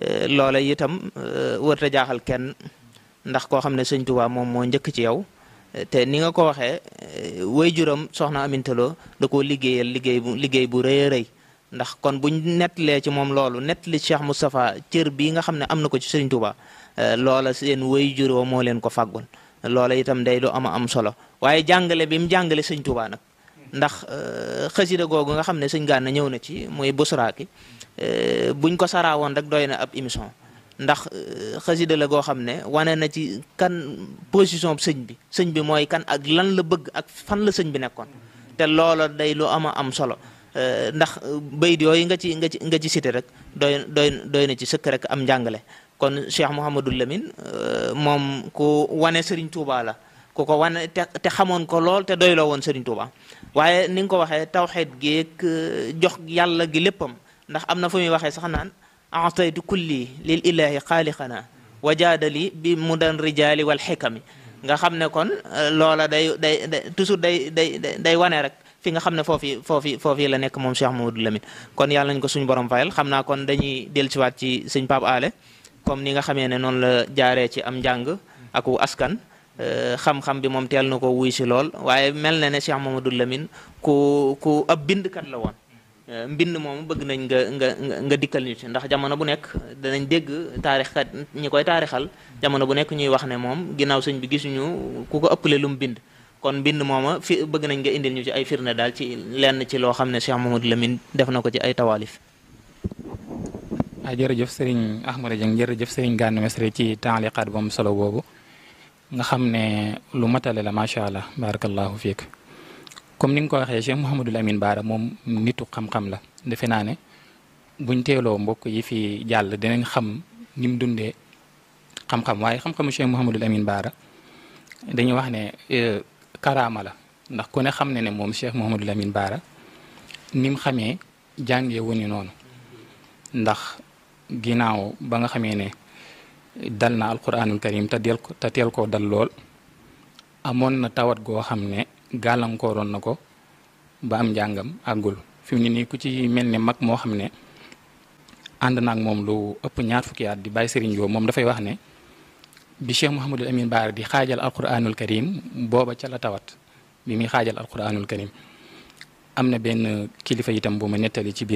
Speaker 2: loola itam wërta jaaxal kenn ndax koo xam ne sëñ Tuubaa moom moo njëkk ci yow te ni nga ko waxee way juram soxna amintaloo da koo liggéeyal liggéey bu liggéey bu rëy a rëy ndax kon buñ nettalee ci moom loolu nettali Cheikh Moustapha cër bii nga xam ne am na ko ci Serigne Touba loola seen way juroo moo leen ko fàggoon loola itam day lu ama am solo waaye jàngale bi mu jàngale Serigne Touba nag ndax xasida googu nga xam ne sëñ Gana ñëw na ci muy busraaki buñ ko saraawoon rek doy na ab émission ndax xasida la goo xam ne wane na ci kan position sëñ bi sëñ bi mooy kan ak lan la bëgg ak fan la sëñ bi nekkoon te loola day lu ama am solo ndax bayit yooyu nga ci nga ci nga ci cité rek doy doy doy na ci sëkk rek am njàngale kon Cheikh Mouhamadou Lamine moom ku wane Serigne Touba la ku ko wane te te xamoon ko lool te doyloo woon Serigne Touba waaye ni nga ko waxee tawxeet geeg jox yàlla gi léppam ndax am na fu muy waxee sax naan ataytu kulli lil ilahi xaaliqana wajaadali bi mudan rijaali wal xikami nga xam ne kon loola day day day toujours day day day wane rek fi nga xam ne foofi foofi foofi la nekk moom Cheikh Mamadou Lamine kon yàlla nañ ko suñu borom fayal xam naa kon dañuy dellusiwaat ci sëñ Pape Ale comme ni nga xamee ne noonu la jaaree ci am njàng ak askan xam-xam bi moom teel na ko wuy si lool waaye mel na ne Cheikh Mamadou Lamine ku ku ab bindkat la woon mbind moom bëgg nañ nga nga nga dikkal ñu ci ndax jamono bu nekk danañ dégg taarixkat ñi koy taarixal jamono bu nekk ñuy wax ne moom ginnaaw sëñ bi gisuñu ku ko ëppale lu mu bind kon mbind mooma fi bëgg nañ nga indil ñu ci ay firnde daal ci lenn ci loo xam ne Cheikh Mamadou Lamine def na ko ci ay tawaalif
Speaker 1: ah jërëjëf sëriñ Ahmada Dieng jërëjëf sëriñ Gana Messere ci taaliqaat bu am solo boobu nga xam ne lu matale la macha allah barakallahu fiik comme ni nga ko waxee Cheikh Mouhamadul Amin Baara moom nitu xam-xam la defe naa ne buñ teeloo mbokk yi fi jàll dinañ xam ni mu dundee xam-xam waaye xam-xamu Cheikh Mouhamadul Amin Baara dañuy wax ne karaama la ndax ku ne xam ne ne moom Cheikh Mouhamadul Amin Baara ni mu xamee jàngee wuñu noonu ndax ginnaaw ba nga xamee ne dal na alquranul karim te del ko te teel koo dal lool amoon na tawat goo xam ne gàllankooroon na ko ba am njàngam àggul fi mu ne nii ku ci mel ne mag moo xam ne ànd naag moom lu ëpp ñaar fukki at di bàyyi Serigne Diop moom dafay wax ne bi Cheikh Mouhamadul Amin Baara di xaajal alquranul karim booba ca la tawat bi muy xaajal alquranul karim am na benn kilifa itam bu ma nettali ci biir